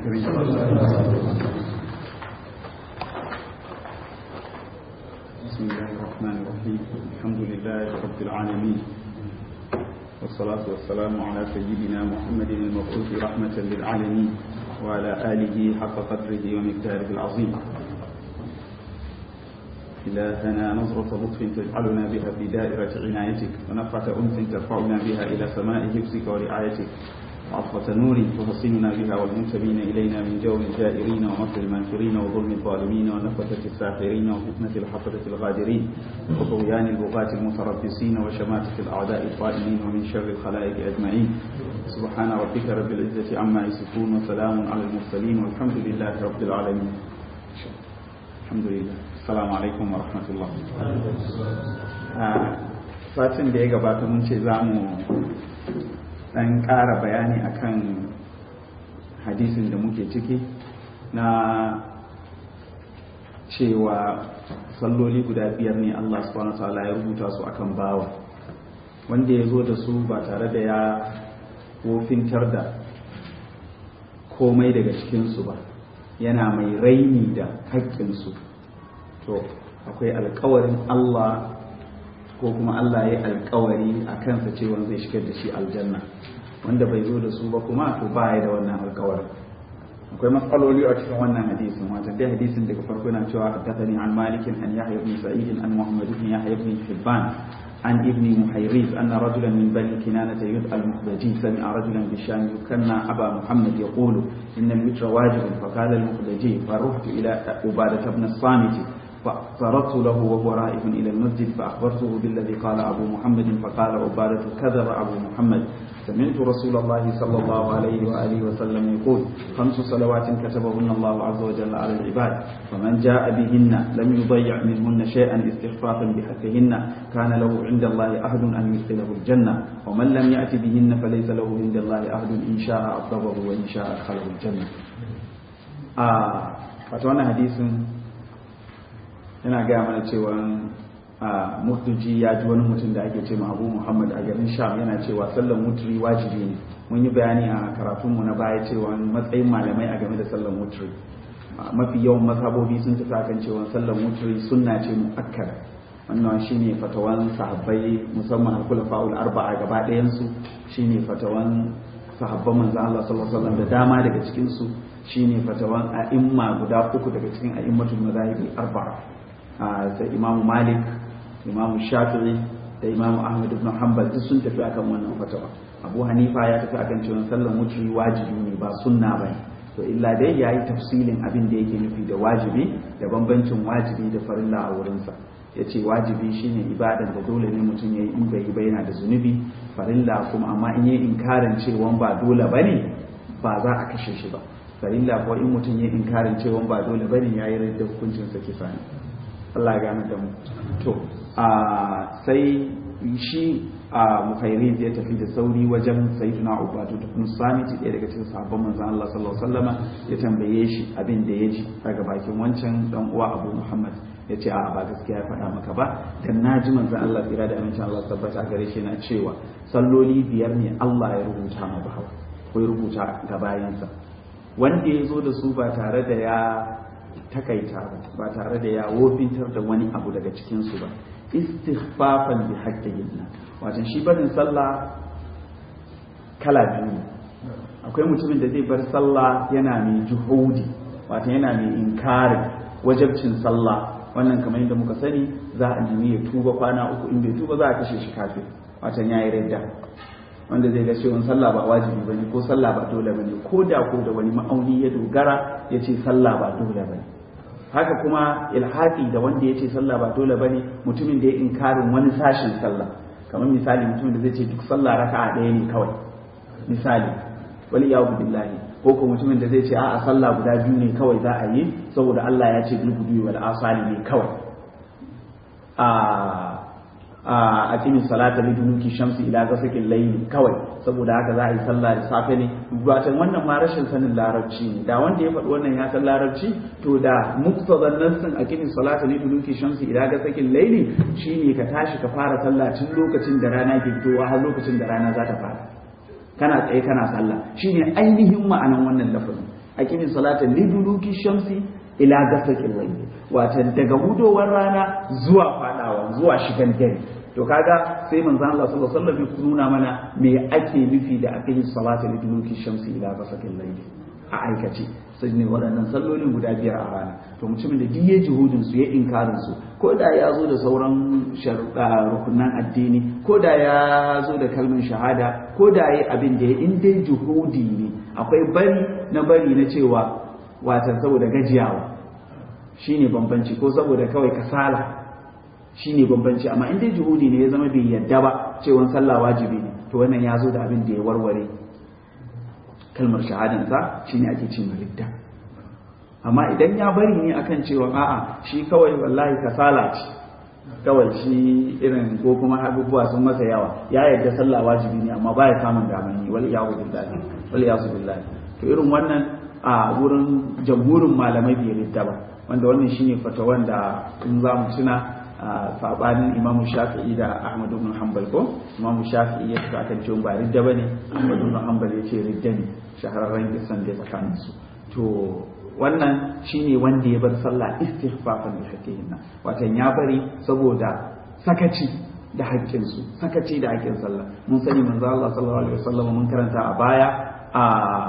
الكريم بسم الله الرحمن الرحيم الحمد لله رب العالمين والصلاة والسلام على سيدنا محمد المبعوث رحمة للعالمين وعلى آله حق قدره ومقداره العظيم إلهنا نظرة لطف تجعلنا بها في دائرة عنايتك ونفعة أنس ترفعنا بها إلى سماء حفظك ورعايتك وعطفة نور تحصننا بها والمنتمين إلينا من جور الجائرين ومكر الماكرين وظلم الظالمين ونفثة الساحرين وفتنة الحفرة الغادرين وطغيان البغاة المتربصين وشماتة الأعداء الطائلين ومن شر الخلائق أجمعين سبحان ربك رب العزة عما يصفون وسلام على المرسلين والحمد لله رب العالمين الحمد لله Assalamu alaikum wa rahmatullah. Satin da ya gabata mun ce za mu ɗan ƙara bayani akan hadisin da muke ciki na cewa salloli guda biyar ne Allah subhanahu ta'ala ya rubuta su akan bawa wanda ya zo da su ba tare da ya wofintar da komai daga cikinsu ba yana mai raini da haƙƙinsu to akwai alkawarin Allah ko kuma Allah ya alkawari a kansa cewa zai shigar da shi aljanna wanda bai zo da su ba kuma to ba ya da wannan alkawarin akwai matsaloli a cikin wannan hadisin wata dai hadisin daga farko yana cewa haddathani an malikin an yahya ibn sa'id an muhammad ibn yahya ibn hibban عن ابن محيريز أن رجلا من بني كنانة يدعى المخدجي سمع رجلا بالشام يكنى أبا محمد يقول إن الوتر واجب فقال المخدجي فرحت إلى عبادة بن الصامت فاعترضت له وهو رائح إلى المسجد فأخبرته بالذي قال أبو محمد فقال عبادة كذب أبو محمد سمعت رسول الله صلى الله عليه وآله وسلم يقول خمس صلوات كتبهن الله عز وجل على العباد فمن جاء بهن لم يضيع منهن شيئا استخفافا بحقهن كان له عند الله أحد أن يدخله الجنة ومن لم يأت بهن فليس له عند الله أحد إن شاء أطلبه وإن شاء أدخله الجنة آه فتوانا حديث yana gaya mana cewa a murtuji ya ji wani mutum da ake ce abu muhammad a garin sham yana cewa sallan mutri wajibi ne mun yi bayani a karatunmu na baya cewa matsayin malamai a game da sallan mutri mafi yawan mazhabobi sun tafi akan cewa sallan mutri sunna ce muakkada wannan shine fatawan sahabbai musamman al-khulafa'ul arba'a gaba ɗayan su shine fatawan sahabban manzo Allah sallallahu alaihi wasallam da dama daga cikin su shine fatawan a'imma guda uku daga cikin a'immatul madahib arba'a da imamu malik imamu shafi'i da imamu ahmad ibn hanbal duk sun tafi akan wannan fatawa abu hanifa ya tafi akan cewa sallar wutri wajibi ne ba sunna ba to illa dai yayi tafsilin abin da yake nufi da wajibi da bambancin wajibi da farilla a wurinsa ya ce wajibi shine ibadan da dole ne mutum ya yi in bai yi ba yana da zunubi farilla kuma amma in yi inkarin cewa ba dole ba ne ba za a kashe shi ba farilla ko in mutum ya yi inkarin cewa ba dole ba ne ya yi da hukuncinsa kisa ne Allah ya gane da mu to a sai shi a muhairi ya tafi da sauri wajen sayyidina ubatu da kun samiti ɗaya daga cikin sahabban manzon Allah sallallahu alaihi wasallama ya tambaye shi abin da ya ji daga bakin wancan dan uwa Abu Muhammad ya ce a ba gaskiya ya faɗa maka ba dan naji manzon Allah tsira da amincin Allah tabbata gare shi na cewa salloli biyar ne Allah ya rubuta ma bawa ko ya rubuta ga bayansa wanda ya zo da su ba tare da ya takaita ba ba tare da ya wofintar da wani abu daga cikinsu ba istighfafan bi haqqihinna wato shi barin sallah kala biyu akwai mutumin da zai bar sallah yana mai juhudi wato yana mai inkarin wajabcin sallah wannan kamar yadda muka sani za a nemi ya tuba kwana uku in bai tuba za a kashe shi kafin wato yayi radda wanda zai ga cewa sallah ba wajibi bane ko sallah ba dole bane ko da ko da wani ma'auni ya dogara ya ce sallah ba dole bane haka kuma ilhaqi da wanda ya ce sallah ba dole bane mutumin da ya inkarin wani sashin sallah kamar misali mutumin da zai ce duk sallah raka'a ɗaya ne kawai misali wal iyadu billahi ko ko mutumin da zai ce a'a sallah guda biyu ne kawai za a yi saboda Allah ya ce bil gudu wal asali ne kawai a a cikin salata li dunuki shamsi ila gasakin layli kawai saboda haka za a yi sallah da safe ne watan wannan ma rashin sanin larabci ne da wanda ya faɗi wannan ya san larabci to da muktazan nassin a cikin salata li dunuki shamsi ila gasakin layli shine ka tashi ka fara sallah tun lokacin da rana ke fitowa har lokacin da rana za ta fara kana tsaye kana sallah shine ainihin ma'anan wannan lafazin aqimi salata liduluki shamsi ila gasaqil layl wato daga hudowar rana zuwa fadawa zuwa shigan dare to kaga sai manzo Allah sallallahu alaihi wasallam ya nuna mana me ake nufi da aqimi salata liduluki shamsi ila gasaqil layl a aikace sai ne waɗannan sallolin guda biyar a rana to mutumin da duk ya juhudin su ya inkarin su ko da ya zo da sauran rukunan addini ko da ya zo da kalmar shahada ko da ya abin da ya in dai juhudi ne akwai bari na bari na cewa watan saboda gajiyawa shine bambanci ko saboda kawai kasala shine bambanci amma in dai juhudi ne ya zama bai yadda ba cewa sallah wajibi ne to wannan ya zo da abin da ya warware kalmar shahadansa shine ake ce ridda amma idan ya bari ne akan cewa a'a shi kawai wallahi kasala ce kawai shi irin ko kuma abubuwa sun masa yawa ya yarda sallah wajibi ne amma baya samun daman yi wal iyazu billahi wal iyazu billahi to irin wannan a wurin jamhurin malamai bai ridda ba wanda wannan shine fatawan da in za mu tuna sabanin imam shafi'i da ahmad ibn hanbal ko imam shafi'i ya tafi akan cewa ba ridda bane ahmad ibn hanbal ya ce ridda ne shahararren kisan da tsakanin su to wannan shine wanda ya bar sallah istighfafan bi haqqihinna watan ya bari saboda sakaci da haƙƙin su sakaci da haƙƙin sallah mun sani manzo Allah sallallahu alaihi wasallam mun karanta a baya a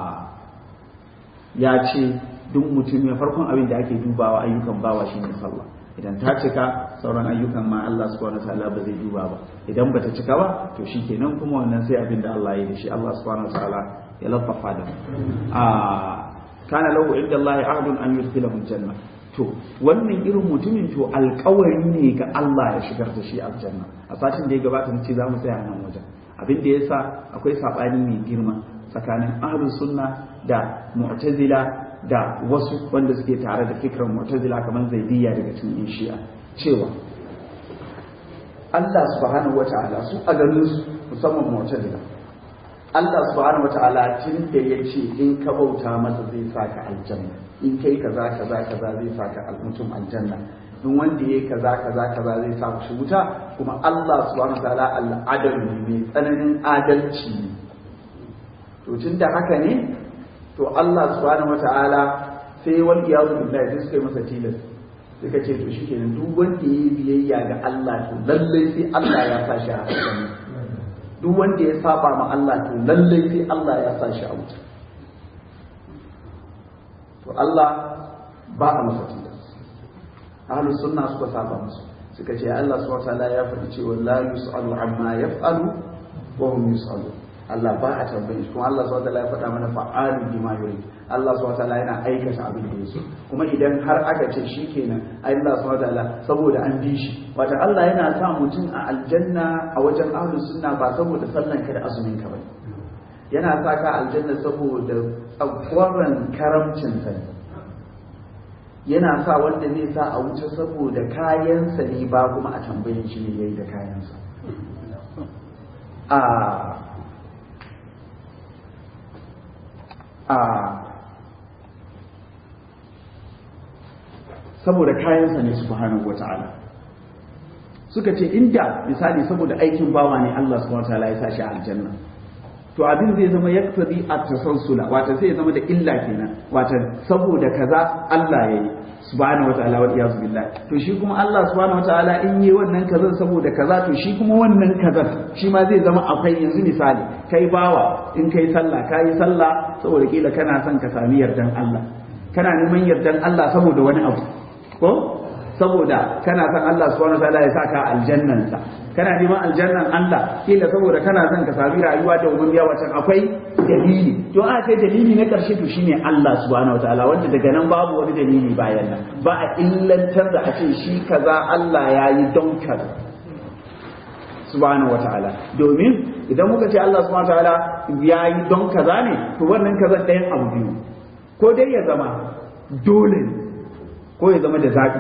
ya ce duk mutum ya farkon abin da ake dubawa ayyukan bawa shine sallah idan ta cika sauran ayyukan ma Allah subhanahu wataala ba zai duba ba idan bata cika ba to shikenan kuma wannan sai abin da Allah ya yi da shi Allah subhanahu wataala ya laffafa da mu a kana lahu inda Allah ahdun an yudkhilahu janna to wannan irin mutumin to alƙawari ne ga Allah ya shigar da shi aljanna a satin da ya gabata nace za mu tsaya nan wajen abin da yasa akwai sabani mai girma tsakanin ahlus sunna da mu'tazila da wasu wanda suke tare da fikrar mu'tazila kamar zaidiyya daga cikin shi'a cewa Allah subhanahu wata'ala su a ganin su musamman mu'tazila Allah subhanahu wata'ala tun da ya ce in ka bauta masa zai saka aljanna in kai kaza kaza kaza zai saka mutum aljanna in wanda yayi kaza kaza kaza zai sa shi wuta kuma Allah subhanahu wata'ala al'adal ne mai tsananin adalci ne to tun da haka ne to Allah subhanahu wata'ala sai wal iyazu billahi sai suka yi masa tilas suka ce to shikenan duk wanda yayi biyayya ga Allah to lalle sai Allah ya sa shi a aljanna duk wanda ya saba ma Allah to lalle sai Allah ya sa shi a wuta to Allah ba a masa tilas ahlus sunna suka saba musu suka ce Allah subhanahu wata'ala ya faɗi cewa la yus'alu amma yaf'alu wa hum yus'alun Allah ba a tambaye shi kuma Allah subhanahu wataala ya faɗa mana fa'alu bima yurid Allah subhanahu wataala yana aikata abin da yake kuma idan har aka ce shikenan Allah subhanahu wataala saboda an bi shi wata Allah yana sa mutum a aljanna a wajen ahlus sunna ba saboda sallan ka da azumin ka bane yana sa ka aljanna saboda tsakwaran karamcin sa yana sa wanda zai sa a wuce saboda kayansa ne ba kuma a tambayin shi ne yayi da kayansa a a saboda kayansa ne subhanahu wata'ala suka ce inda misali saboda aikin bawa ne Allah subhanahu wata'ala ya sa shi aljanna to abin zai zama yaktabi at-tasalsula wato sai ya zama da illa kenan wato saboda kaza Allah yayi subhanahu wata'ala wa iyaz billah to shi kuma Allah subhanahu wata'ala in yi wannan kaza saboda kaza to shi kuma wannan kaza shi ma zai zama akwai yanzu misali kai bawa in kai sallah kai sallah saboda kila kana son ka sami yardan Allah kana neman yardan Allah saboda wani abu ko saboda kana son Allah subhanahu wataala ya saka aljannansa kana neman aljannan Allah kila saboda kana son ka sami rayuwa da umman biya wacan akwai dalili to a kai dalili na karshe to shine Allah subhanahu wataala wanda daga nan babu wani dalili bayan nan ba a illantar da a ce shi kaza Allah ya yi don kaza subhanahu wataala domin idan muka ce Allah subhanahu wataala ya yi don kaza ne to wannan kaza ɗayan abu biyu ko dai ya zama dole ne ko ya zama da zaɓi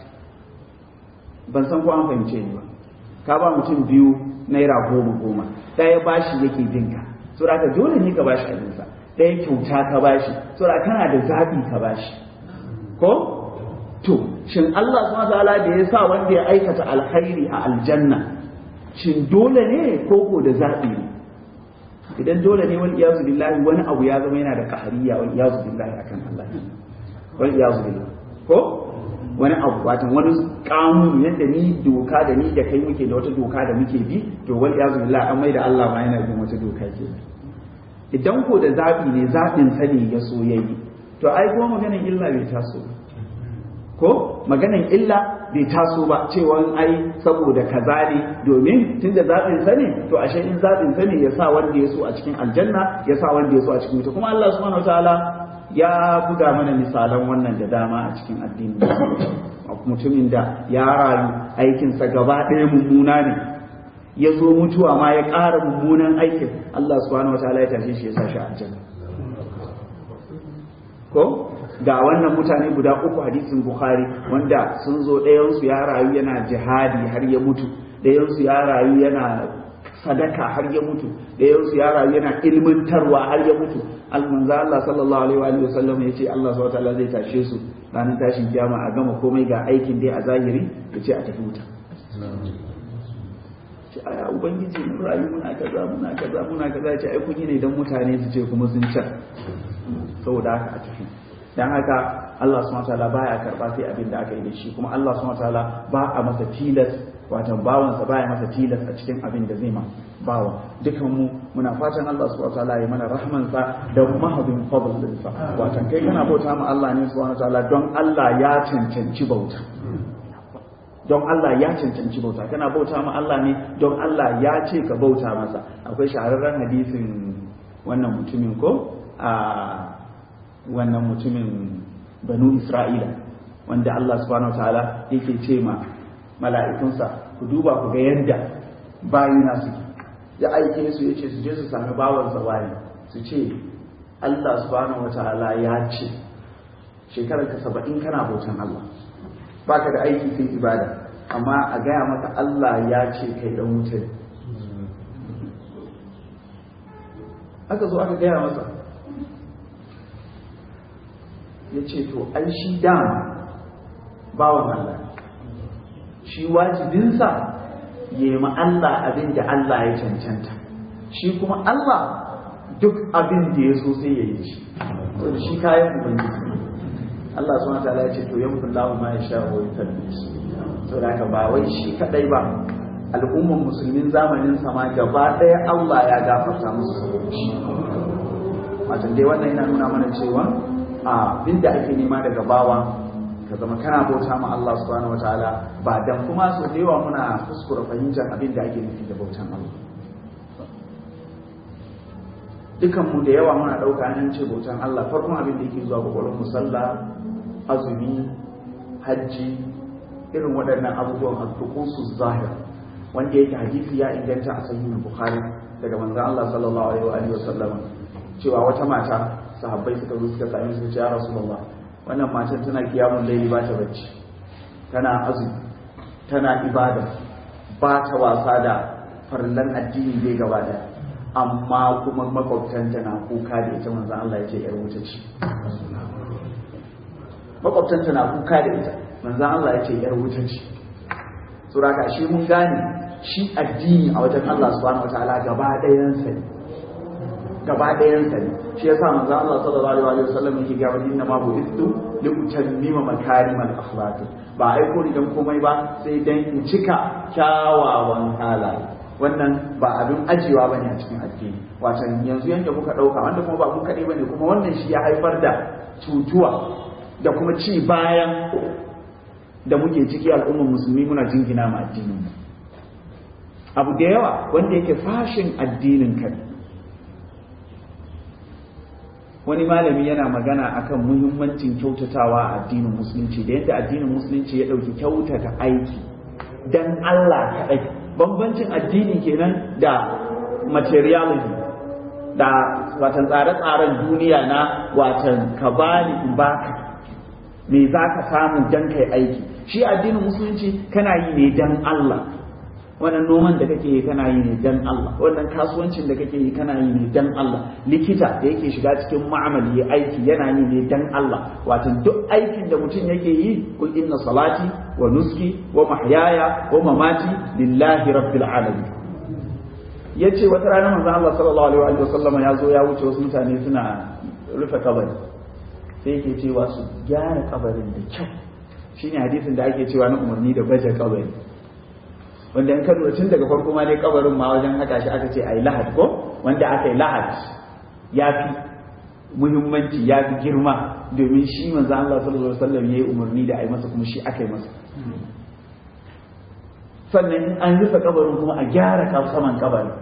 ban san ko an fahimce ni ba ka ba mutum biyu naira goma goma ɗaya bashi yake binka so da dole ne ka bashi abinsa ɗaya kyauta ka bashi so da kana da zaɓi ka bashi ko to shin Allah subhanahu wataala da ya sa wanda ya aikata alkhairi a aljanna shin dole ne ko ko da zaɓi ne idan dole ne wal iyazu billahi wani abu ya zama yana da kahariya wal iyazu billahi akan Allah wal iyazu billahi ko wani abu watan wani kanuni yadda ni doka da ni da kai muke da wata doka da muke bi to wal iyazu billahi an mai da Allah ma yana bin wata doka ke idan ko da zabi ne zabin sa ne ya so yayi to ai kuma maganan illa bai taso ko maganan illa bai taso ba cewa ai saboda kaza ne domin tunda zaɓin sa ne to ashe in zaɓin sa ne ya sa wanda ya so a cikin aljanna ya sa wanda ya so a cikin wuta kuma Allah subhanahu wataala ya buga mana misalan wannan da dama a cikin addini mutumin da ya rayu aikinsa gaba ɗaya mummuna ne ya zo mutuwa ma ya ƙara mummunan aikin Allah subhanahu wataala ya tashe shi ya sa shi aljanna ko ga wannan mutane guda uku hadisin bukhari wanda sun zo ɗayansu ya rayu yana jihadi har ya mutu ɗayansu ya rayu yana sadaka har ya mutu ɗayansu ya rayu yana ilmantarwa har ya mutu almanza Allah sallallahu alaihi wa sallam ya ce Allah subhanahu wataala zai tashe su ranar tashin kiyama a gama komai ga aikin dai a zahiri ya ce a tafi wuta ce aya ubangiji mun rayu muna kaza muna kaza muna kaza ce ai kun yi ne dan mutane su ce kuma sun can saboda haka a tafi dan haka Allah subhanahu wataala baya karba sai abin da aka yi da shi kuma Allah subhanahu wataala ba a masa tilas wato bawansa baya masa tilas a cikin abin da zai ma bawa dukan mu muna fatan Allah subhanahu wataala ya mana rahman sa da mahadin fadlin sa wato kai kana bauta ma Allah ne subhanahu wataala don Allah ya cancanci bauta don Allah ya cancanci bauta kana bauta ma Allah ne don Allah ya ce ka bauta masa akwai shahararren hadisin wannan mutumin ko a wannan mutumin banu isra'ila wanda Allah subhanahu wa ta'ala yake ce ma mala'ikunsa ku duba ku ga yadda bayina suke ya aike su yace su je su sami bawansa wani su ce Allah subhanahu wa ta'ala ya ce shekarar ka saba'in kana bautan Allah baka da aiki sai ibada amma a gaya maka Allah ya ce kai dan wuta aka zo aka gaya masa ya ce to ai shi dama bawan Allah shi wajibinsa ya yi Allah abin da Allah ya cancanta shi kuma Allah duk abin da ya so sai ya yi shi saboda shi kayan ubangiji Allah suna ta ya ce to yankun lahu ma ya sha wa yatabbi saboda haka ba wai shi kadai ba al'umman musulmin zamanin sama gaba ɗaya Allah ya gafarta musu saboda shi watan dai wannan yana nuna mana cewa abin da ake nema daga bawa ka zama kana bauta ma Allah subhanahu wataala ba dan kuma so da yawa muna kuskura fahimtar abin da ake nufi da bautan Allah dukan mu da yawa muna dauka an ce bautan Allah farkon abin da yake zuwa kwakwalwar mu sallah azumi hajji irin waɗannan abubuwan al-tuqusu zahir wanda yake hadisi ya inganta a sahihul bukhari daga manzon Allah sallallahu alaihi wa sallam cewa wata mata sahabbai suka zo suka sami su ya rasulullah wannan matan tana kiyamun laili ba ta bacci tana azumi tana ibada ba ta wasa da farlan addini bai gaba da amma kuma makwabtanta na kuka da ita manzon Allah ya ce yar wuta ce makwabtanta na kuka da ita manzon Allah ya ce yar wuta ce suraka shi mun gane shi addini a wajen Allah subhanahu wataala gaba ɗayan sa ne gaba ɗayansa ne shi yasa manzo Allah sallallahu alaihi wasallam yake ga wani inna ma bu'istu li utammima makarimal akhlaq ba ai ko dan komai ba sai dan in cika kyawawan halaye wannan ba abin ajiyewa bane a cikin addini watan yanzu yanda muka dauka wanda kuma ba mu kadai bane kuma wannan shi ya haifar da cutuwa da kuma ci bayan da muke ciki al'ummar musulmi muna jingina ma addinin mu abu da yawa wanda yake fashin addinin kai wani malami yana magana akan muhimmancin kyautatawa a addinin musulunci da yadda addinin musulunci ya ɗauki kyautata aiki dan Allah kaɗai bambancin addini kenan da materialism da watan tsare-tsaren duniya na watan ka bani in baka me za ka samu dan kai aiki shi addinin musulunci kana yi ne dan Allah wannan noman da kake yi kana yi ne dan Allah wannan kasuwancin da kake yi kana yi ne dan Allah likita da yake shiga cikin ma'amali ya aiki yana yi ne dan Allah wato duk aikin da mutum yake yi kul inna salati wa nuski wa mahyaya wa mamati lillahi rabbil alamin ya ce wata rana manzon Allah sallallahu alaihi wa sallama ya zo ya wuce wasu mutane suna rufe kabari sai yake cewa su gyara kabarin da kyau shine hadisin da ake cewa na umarni da baje kabari wanda in ka lura tun daga farko ma dai kabarin ma wajen haka shi aka ce ayi lahad ko wanda aka yi lahad ya fi muhimmanci ya fi girma domin shi manzo Allah sallallahu alaihi wasallam yayi umarni da ayi masa kuma shi aka yi masa sannan an rufe kabarin kuma a gyara saman kabarin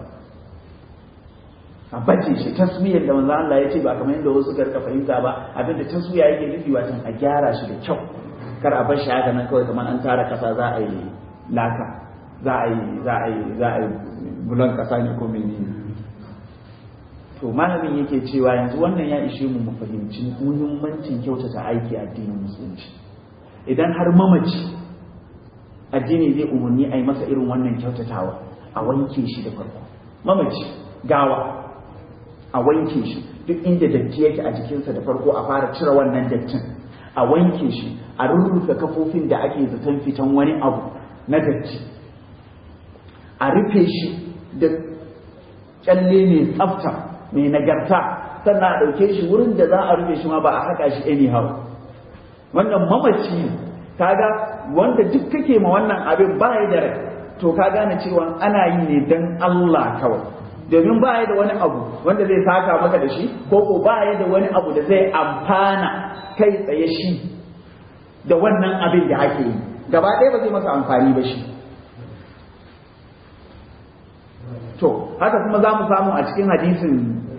a bace shi taswiyar da manzo Allah ya ce ba kamar yadda wasu karka fahimta ba abinda taswiya yake nufi wato a gyara shi da kyau kar a bar shi haka nan kawai kamar an tara kasa za a yi laka za a yi za a yi za a yi bulan kasa ne ko menene to malamin yake cewa yanzu wannan ya ishe mu mu fahimci muhimmancin kyautata aiki a addinin musulunci idan har mamaci addini zai umarni a yi masa irin wannan kyautatawa a wanke shi da farko mamaci gawa a wanke shi duk inda datti yake a jikinsa da farko a fara cire wannan dattin a wanke shi a rurrufe kafofin da ake zaton fitan wani abu na datti a rufe shi da kyalle mai tsafta mai nagarta sannan a ɗauke shi wurin da za a rufe shi ma ba a haka shi anyhow wannan mamaci kaga wanda duk kake ma wannan abin ba ya da rai to ka gane cewa ana yi ne dan Allah kawai domin ba ya da wani abu wanda zai saka maka da shi ko ko ba ya da wani abu da zai amfana kai tsaye shi da wannan abin da ake yi gaba ɗaya ba zai masa amfani ba shi to haka kuma za mu samu a cikin hadisin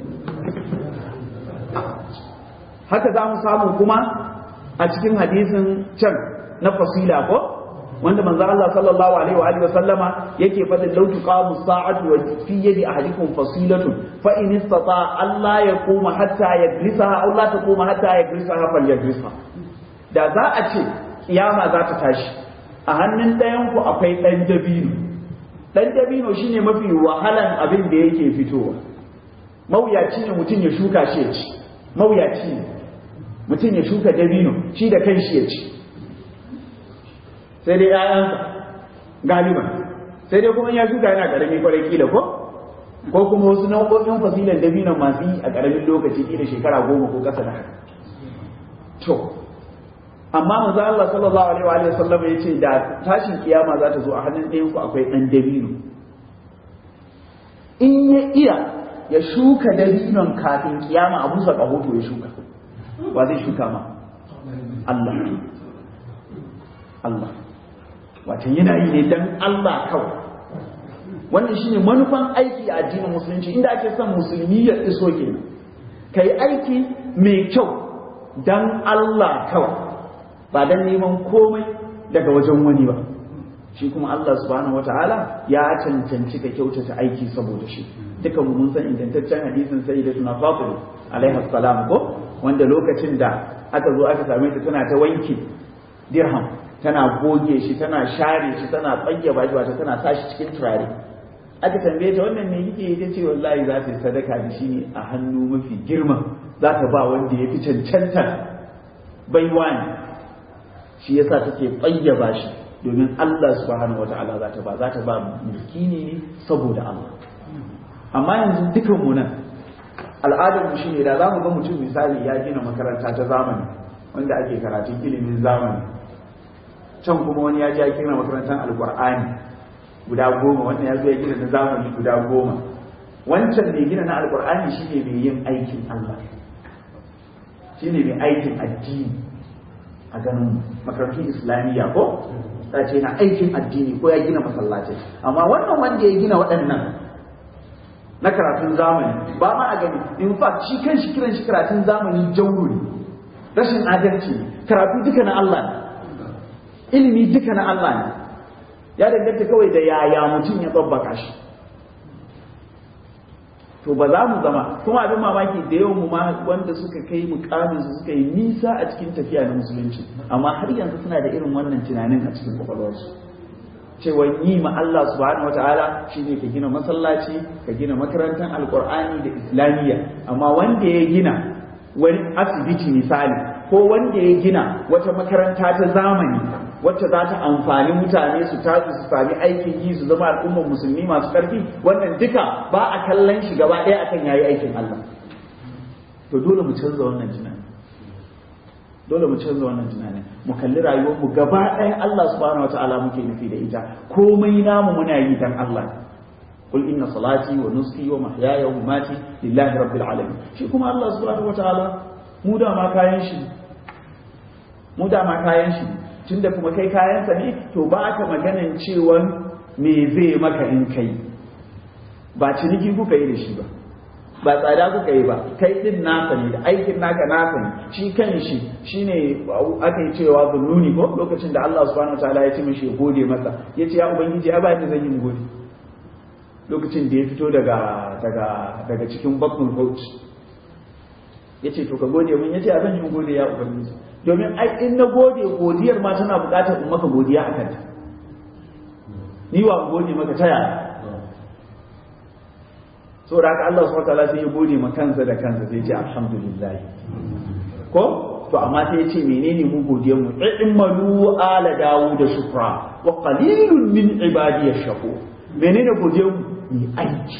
haka za mu samu kuma a cikin hadisin can na fasila ko wanda manzo Allah sallallahu alaihi wa alihi wasallama yake fadin law tuqamu sa'atu wa fi yadi ahadikum fasilatun fa in istata Allah yaquma hatta yajlisaha aw la taquma hatta yajlisaha falyajlisha da za a ce kiyama za ta tashi a hannun ɗayan ku akwai ɗan dabino ɗan dabino shine mafi wahalan abin da yake fitowa mawuyaci ne mutum ya shuka shi ya ci mawuyaci ne mutum ya shuka dabino shi da kanshi ya ci sai dai ‘ya'yansa galiban sai dai kuma ya shuka yana ƙarami kwarai kila ko ko kuma wasu nau'o'in fasilan dabinon masu yi a ƙaramin lokaci kila shekara goma ko ƙasa da haka to amma manzo Allah sallallahu alaihi wa sallam ya ce da tashin kiyama za ta zo a hannun ɗayan ku akwai ɗan dabino in ya iya ya shuka dabinon kafin kiyama a busa ƙahoto ya shuka ba zai shuka ma Allah Allah watan yana yi ne dan Allah kawai wannan shine manufan aiki a addinin musulunci inda ake son musulmi ya iso kenan kai aiki mai kyau dan Allah kawai ba dan neman komai daga wajen wani ba shi kuma Allah subhanahu wataala ya cancanci ka kyautata aiki saboda shi dukan mun san ingantaccen hadisin sayyidatuna Fatima alaiha salam ko wanda lokacin da aka zo aka same ta tana ta wanke dirham tana goge shi tana share shi tana tsayyaba shi wato tana sa shi cikin turare aka tambaye ta wannan me kike yi ce wallahi za ta yi sadaka da shi ne a hannu mafi girma za ta ba wanda ya fi cancanta baiwa ne shi yasa take tsayyaba shi domin Allah subhanahu wata'ala za ta ba za ta ba miskini ne saboda Allah amma yanzu dukan mu nan al'adar mu shine da zamu ga mutum misali ya gina makaranta ta zamani wanda ake karatun ilimin zamani can kuma wani ya ji ya gina makarantar alkur'ani guda goma wannan ya zo ya gina na zamani guda goma wancan mai gina na alkur'ani shine mai yin aikin Allah shine mai aikin addini a ganin makarantun islamiyya ko ta ce na aikin addini ko ya gina masallaci amma wannan wanda ya gina waɗannan na karatun zamani ba ma a gani in fact shi kan shi kiran shi karatun zamani jauro ne rashin adalci karatu duka na Allah ne ilimi duka na Allah ne ya danganta kawai da yaya mutum ya tsabbaka shi to ba za mu zama kuma abin mamaki da yawan mu ma wanda suka kai mukamin su suka yi nisa a cikin tafiya na musulunci amma har yanzu suna da irin wannan tunanin a cikin kwakwalwarsu cewa yi ma Allah subhanahu wataala shine ka gina masallaci ka gina makarantar alkur'ani da islamiyya amma wanda ya gina wani asibiti misali ko wanda ya gina wata makaranta ta zamani wacce za ta amfani mutane su tashi su sami aikin yi su zama al'ummar musulmi masu ƙarfi wannan duka ba a kallon shi gaba ɗaya akan yayi aikin Allah to dole mu canza wannan tunani dole mu canza wannan tunanin mu kalli rayuwar mu gaba ɗaya Allah subhanahu wataala muke nufi da ita komai namu muna yi dan Allah قل إن صلاتي ونسكي ومحياي ومماتي لله رب العالمين shi kuma Allah subhanahu wataala mu da ma kayan shi mu da ma kayan shi tunda kuma kai kayan sa ne to ba ka maganan cewa me zai maka in kai ba ciniki kuka yi da shi ba ba tsada kuka yi ba kai din nasa ne da aikin naka nasa ne shi kan shi shine aka yi cewa bununi ko lokacin da Allah subhanahu wataala ya ce mishi ya gode masa yace ya ubangiji ya ba ni zan yi gode lokacin da ya fito daga daga daga cikin bakun hot ya ce to ka gode mun ya ce abin yin gode ya ubangiji domin ai in na gode godiyar ma tana buƙatar in maka godiya a kanta ni wa gode maka ta yaya saboda haka Allah subhanahu wataala sai ya gode ma kansa da kansa sai ya ce alhamdulillah ko to amma sai ya ce menene mu godiyar mu i'malu ala dawud shukra wa qalilun min ibadiyash shakur menene godiyar mu mai aiki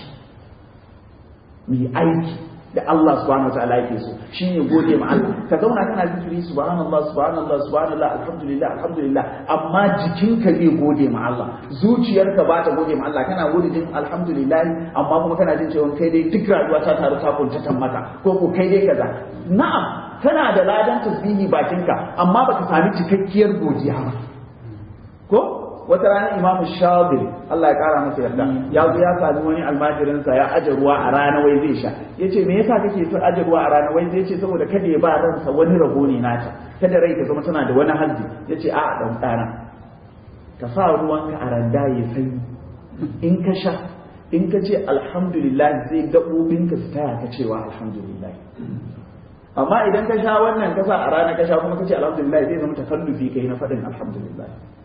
mai aiki da Allah subhanahu wa ta'ala yake so shine gode ma Allah ka zauna kana zikiri subhanallah subhanallah subhanallah alhamdulillah alhamdulillah amma jikinka zai gode ma Allah zuciyarka ba ta gode ma Allah kana gode din alhamdulillah amma kuma kana jin cewa kai dai duk rayuwa ta taru ta kuntatan maka ko ko kai dai kaza na'am kana da ladan tasbihi bakinka amma baka sami cikakkiyar godiya ba ko wata rana imamu shadiri Allah ya kara masa yarda ya zo ya sami wani almajirinsa ya aje ruwa a rana wai zai sha ya ce me yasa kake so aje ruwa a rana wai zai ce saboda kada ya ba ransa wani rabo ne nata kada rai ta zama tana da wani hazzi ya ce a'a dan ɗana ka sa ruwanka a randa ya sanyi in ka sha in ka ce alhamdulillah zai gaɓoɓinka su taya ka cewa alhamdulillah amma idan ka sha wannan ka sa a rana ka sha kuma ka ce alhamdulillah zai zama takallufi kai na faɗin alhamdulillah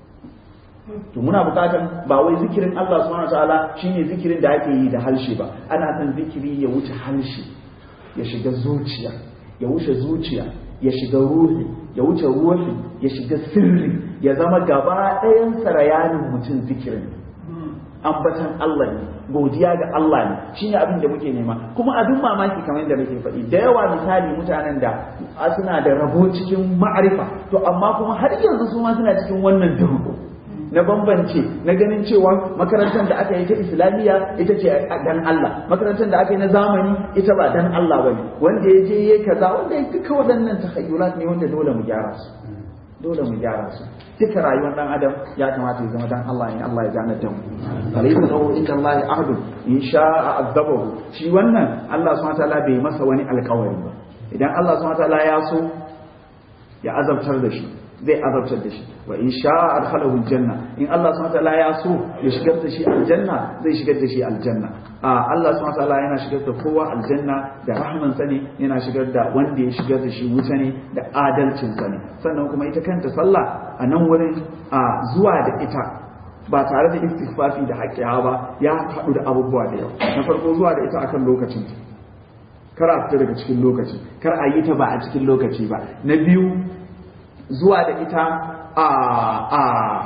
to muna bukatar ba wai zikirin Allah subhanahu wataala shine zikirin da ake yi da harshe ba ana son zikiri ya wuce harshe ya shiga zuciya ya wuce zuciya ya shiga ruhi ya wuce ruhi ya shiga sirri ya zama gaba ɗayan sarayanin mutum zikirin ambatan Allah ne godiya ga Allah ne shine abin da muke nema kuma abin mamaki kamar yadda nake faɗi da yawa misali mutanen da suna da rabo cikin ma'arifa to amma kuma har yanzu su ma suna cikin wannan duhu na bambance na ganin cewa makarantar da aka yi ta islamiyya ita ce dan Allah makarantar da aka yi na zamani ita ba dan Allah bane wanda ya je yayi kaza wanda ya duka waɗannan takhayyulat ne wanda dole mu gyara su dole mu gyara su duka rayuwar dan adam ya kamata ya zama dan Allah ne Allah ya gane da mu alaysa lahu inda Allah ahadun in sha'a azabahu shi wannan Allah subhanahu wataala bai masa wani alƙawari ba idan Allah subhanahu wataala ya so ya azabtar da shi zai azabtar da shi wa in sha'a adkhalahu aljanna in Allah subhanahu wataala ya so ya shigar da shi aljanna zai shigar da shi aljanna a Allah subhanahu wataala yana shigar da kowa aljanna da rahman sa ne yana shigar da wanda ya shigar da shi wuta ne da adalcin sa ne sannan kuma ita kanta sallah a nan wurin a zuwa da ita ba tare da istighfafi da haƙƙiya ba ya haɗu da abubuwa da yawa na farko zuwa da ita akan lokacin kar a fita daga cikin lokaci kar a yi ta ba a cikin lokaci ba na biyu zuwa da ita a a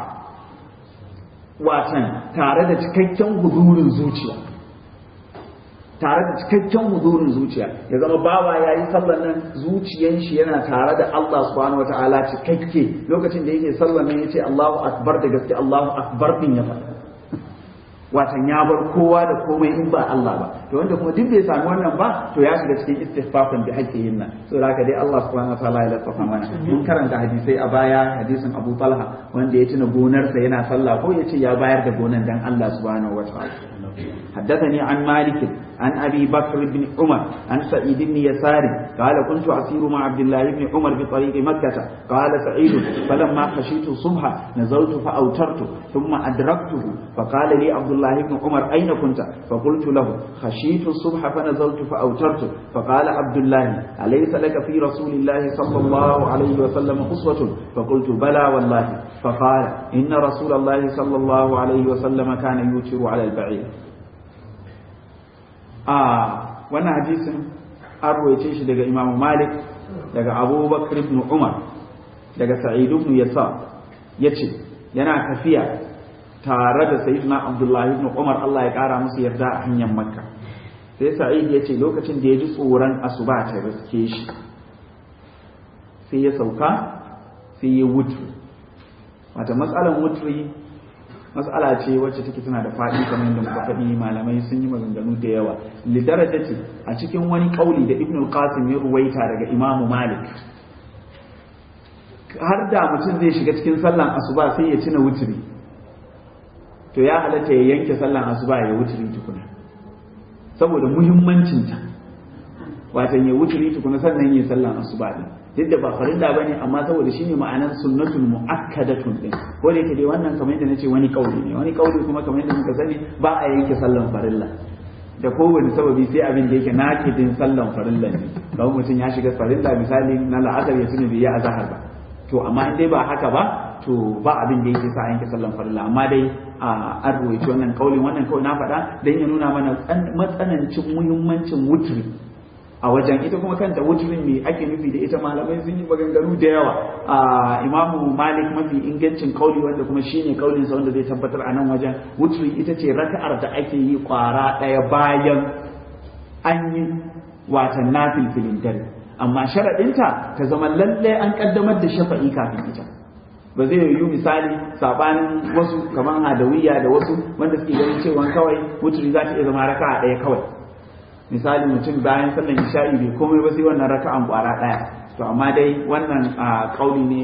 watan tare da cikakken huzurin zuciya tare da cikakken huzurin zuciya ya zama bawa ya yi sallan nan zuciyan shi yana tare da Allah subhanahu wataala cikakke lokacin da yake sallan nan yace Allahu akbar da gaske Allahu akbar din ya faɗa watan ya bar kowa da komai in ba Allah ba to wanda kuma duk bai sami wannan ba to ya shiga cikin istighfafin da ake yin nan so haka dai Allah subhanahu wataala ya lafafa mana mun karanta hadisai a baya hadisin Abu Talha wanda ya tuna gonarsa yana sallah ko ya ce ya bayar da gonan dan Allah subhanahu wataala حدثني عن مالك عن أبي بكر بن عمر عن سعيد بن يسار قال كنت أسير مع عبد الله بن عمر بطريق مكة قال سعيد فلما خشيت الصبح نزلت فأوترت ثم أدركته فقال لي عبد الله بن عمر أين كنت فقلت له خشيت الصبح فنزلت فأوترت فقال عبد الله أليس لك في رسول الله صلى الله عليه وسلم أسوة فقلت بلى والله فقال إن رسول الله صلى الله عليه وسلم كان يوتر على البعير a wannan hadisin an ruwaice shi daga imamu malik daga abubakar ibn umar daga sa'id ibn yasa yace yana tafiya tare da sayyidina abdullahi ibn umar Allah ya kara musu yarda a hanyar makka sai sa'id ya ce lokacin da ya ji tsoron asuba ta riske shi sai ya sauka sai ya wutri wata matsalan wutri matsala ce wacce take tana da faɗi kamar yadda muka faɗi malamai sun yi maganganu da yawa lidaraja ce a cikin wani kauli da ibn qasim ya ruwaita daga imamu malik har da mutum zai shiga cikin sallan asuba sai ya cina wutri to ya halatta ya yanke sallan asuba ya wutri tukuna saboda muhimmancinta watan ya wutri tukuna sannan ya sallan asuba din duk da ba farilla bane amma saboda shine ma'anar sunnatul muakkadatun din ko da yake dai wannan kamar yadda nace wani kauli ne wani kauli kuma kamar yadda muka sani ba a yanke sallan farilla da kowane sababi sai abin da yake nakidin sallan farilla ne kawai mutum ya shiga farilla misali na la'asar ya tuni bai yi azahar ba to amma in dai ba haka ba to ba abin da yake sa yanke sallan farilla amma dai an ruwaici wannan kaulin wannan kawai na faɗa dan ya nuna mana matsanancin muhimmancin wutri a wajen ita kuma kanta wutrin me ake nufi da ita malamai sun yi maganganu da yawa a imamu malik mafi ingancin kauli wanda kuma shine kaulin sa wanda zai tabbatar a nan wajen wutri ita ce raka'ar da ake yi kwara ɗaya bayan an yi watan nafil filin dare amma sharaɗinta ta zama lallai an ƙaddamar da shafa'i kafin ita ba zai yiwu misali sabanin wasu kamar hadawiya da wasu wanda suke ganin cewa kawai wuturi za ta iya zama raka'a ɗaya kawai misali mutum bayan sallan isha'i bai komai ba sai wannan raka'an kwara ɗaya to amma dai wannan kauli ne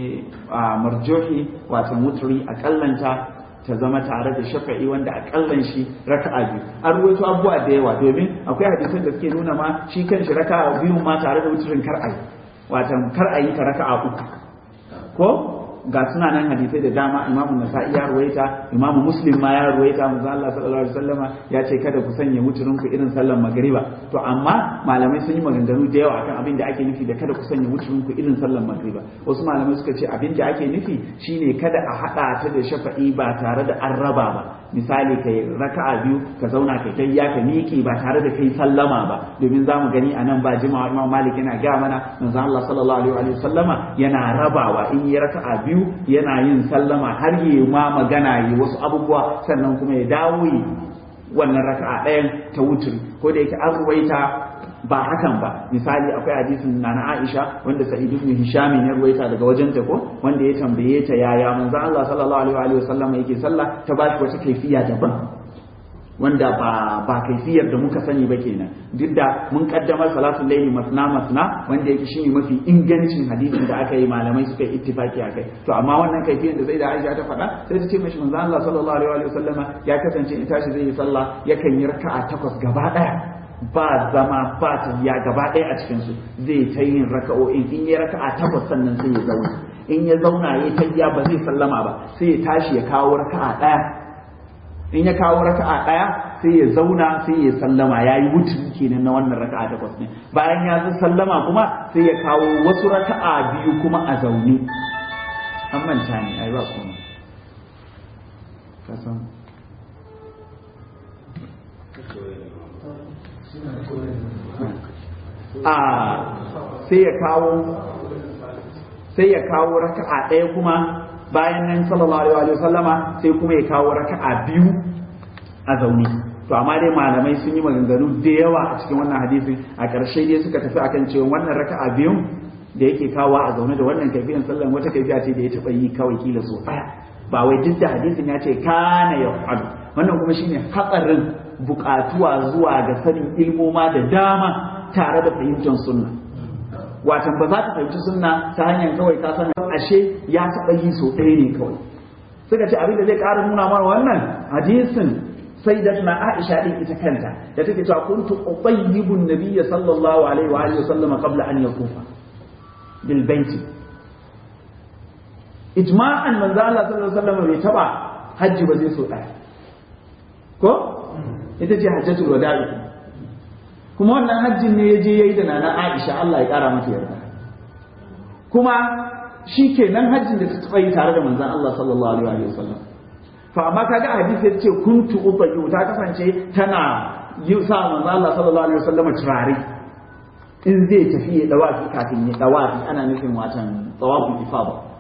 marjohi wato wuturi a kallanta ta zama tare da shafa'i wanda akallan shi raka'a biyu an ruwaito abubuwa da yawa domin akwai hadisan da suke nuna ma shi kan shi raka'a biyu ma tare da wuturin kar ayi watan kar ayi ta raka'a uku ko ga suna nan hadisai da dama imamu nasa'i ya ruwaita imamu muslim ma ya ruwaita manzo Allah sallallahu alaihi wasallama ya ce kada ku sanya wuturin ku irin sallar magriba to amma malamai sun yi maganganu da yawa akan abin da ake nufi da kada ku sanya wuturin ku irin sallar magriba wasu malamai suka ce abin da ake nufi shine kada a hada ta da shafa'i ba tare da an raba ba misali kai raka'a biyu ka zauna kai kai ya ka miƙe ba tare da kai sallama ba domin zamu gani a nan ba jimawa imam malik yana ga mana manzo Allah sallallahu alaihi wasallama yana rabawa in yi raka'a biyu biyu yana yin sallama har yi ma magana yi wasu abubuwa sannan kuma ya dawo yi wannan raka'a ɗayan ta wuturi ko da yake an ruwaita ba hakan ba misali akwai hadisin na na Aisha wanda Sa'id ibn Hisham ya ruwaita daga wajen ta ko wanda ya tambaye ta yaya manzo Allah sallallahu alaihi wa sallam yake sallah ta ba shi wata kaifiya daban wanda ba ba kaifiyar da muka sani ba kenan duk da mun kaddamar salatul layli masna masna wanda yake shine mafi ingancin hadisin da aka yi malamai suka yi ittifaki akai to amma wannan kaifiyar da zai da Aisha ta faɗa sai ta ce mishi manzo Allah sallallahu alaihi wa sallama ya kasance in tashi zai yi sallah yakan yi raka'a takwas gaba daya ba zama ba tafiya gaba ɗaya a cikin su zai ta yin raka'o'in in yi raka'a takwas sannan sai ya zauna in ya zauna ya tafiya ba zai sallama ba sai ya tashi ya kawo raka'a ɗaya in ya kawo raka'a ɗaya sai ya zauna sai ya sallama ya yi wuturi kenan na wannan raka'a takwas ne bayan ya zo sallama kuma sai ya kawo wasu raka'a biyu kuma a zaune an manta ne ai ba kuma kasan a sai ya kawo sai ya kawo raka'a ɗaya kuma bayan nan sallallahu alaihi wa sallama sai kuma ya kawo raka'a biyu a zaune to amma dai malamai sun yi maganganu da yawa a cikin wannan hadisin a ƙarshe dai suka tafi akan cewa wannan raka'a biyun da yake kawo a zaune da wannan kaifiyan sallan wata kaifiya ce da ya taɓa yi kawai kila so ɗaya ba wai duk da hadisin ya ce kana ya faɗu wannan kuma shine hatsarin buƙatuwa zuwa ga sanin ilmoma da dama tare da fahimtar sunna watan ba za ta fahimci sunna ta hanyar kawai ka san ashe ya taɓa yi so ɗaya ne kawai suka ce abin da zai ƙara nuna mana wannan hadisin sai da tuna Aisha din ita kanta da take cewa kuntu ubayyibu nabiyya sallallahu alaihi wa alihi wasallam qabla an yakufa bil baiti ijma'an manzo Allah sallallahu alaihi wasallam bai taba hajji ba zai so ɗaya ko ita ce hajjatul wada'i kuma wannan hajjin ne ya je yayi da nana Aisha Allah ya kara mata yarda kuma shi ke nan hajjin da ta taɓa yi tare da manzan Allah sallallahu alaihi wa sallam fa amma kaga hadisi ya ce kuntu ubayyu ta kasance tana yi sa manzan Allah sallallahu alaihi wa sallam turare in zai tafi ya dawafi kafin ya dawafi ana nufin watan tawaful ifada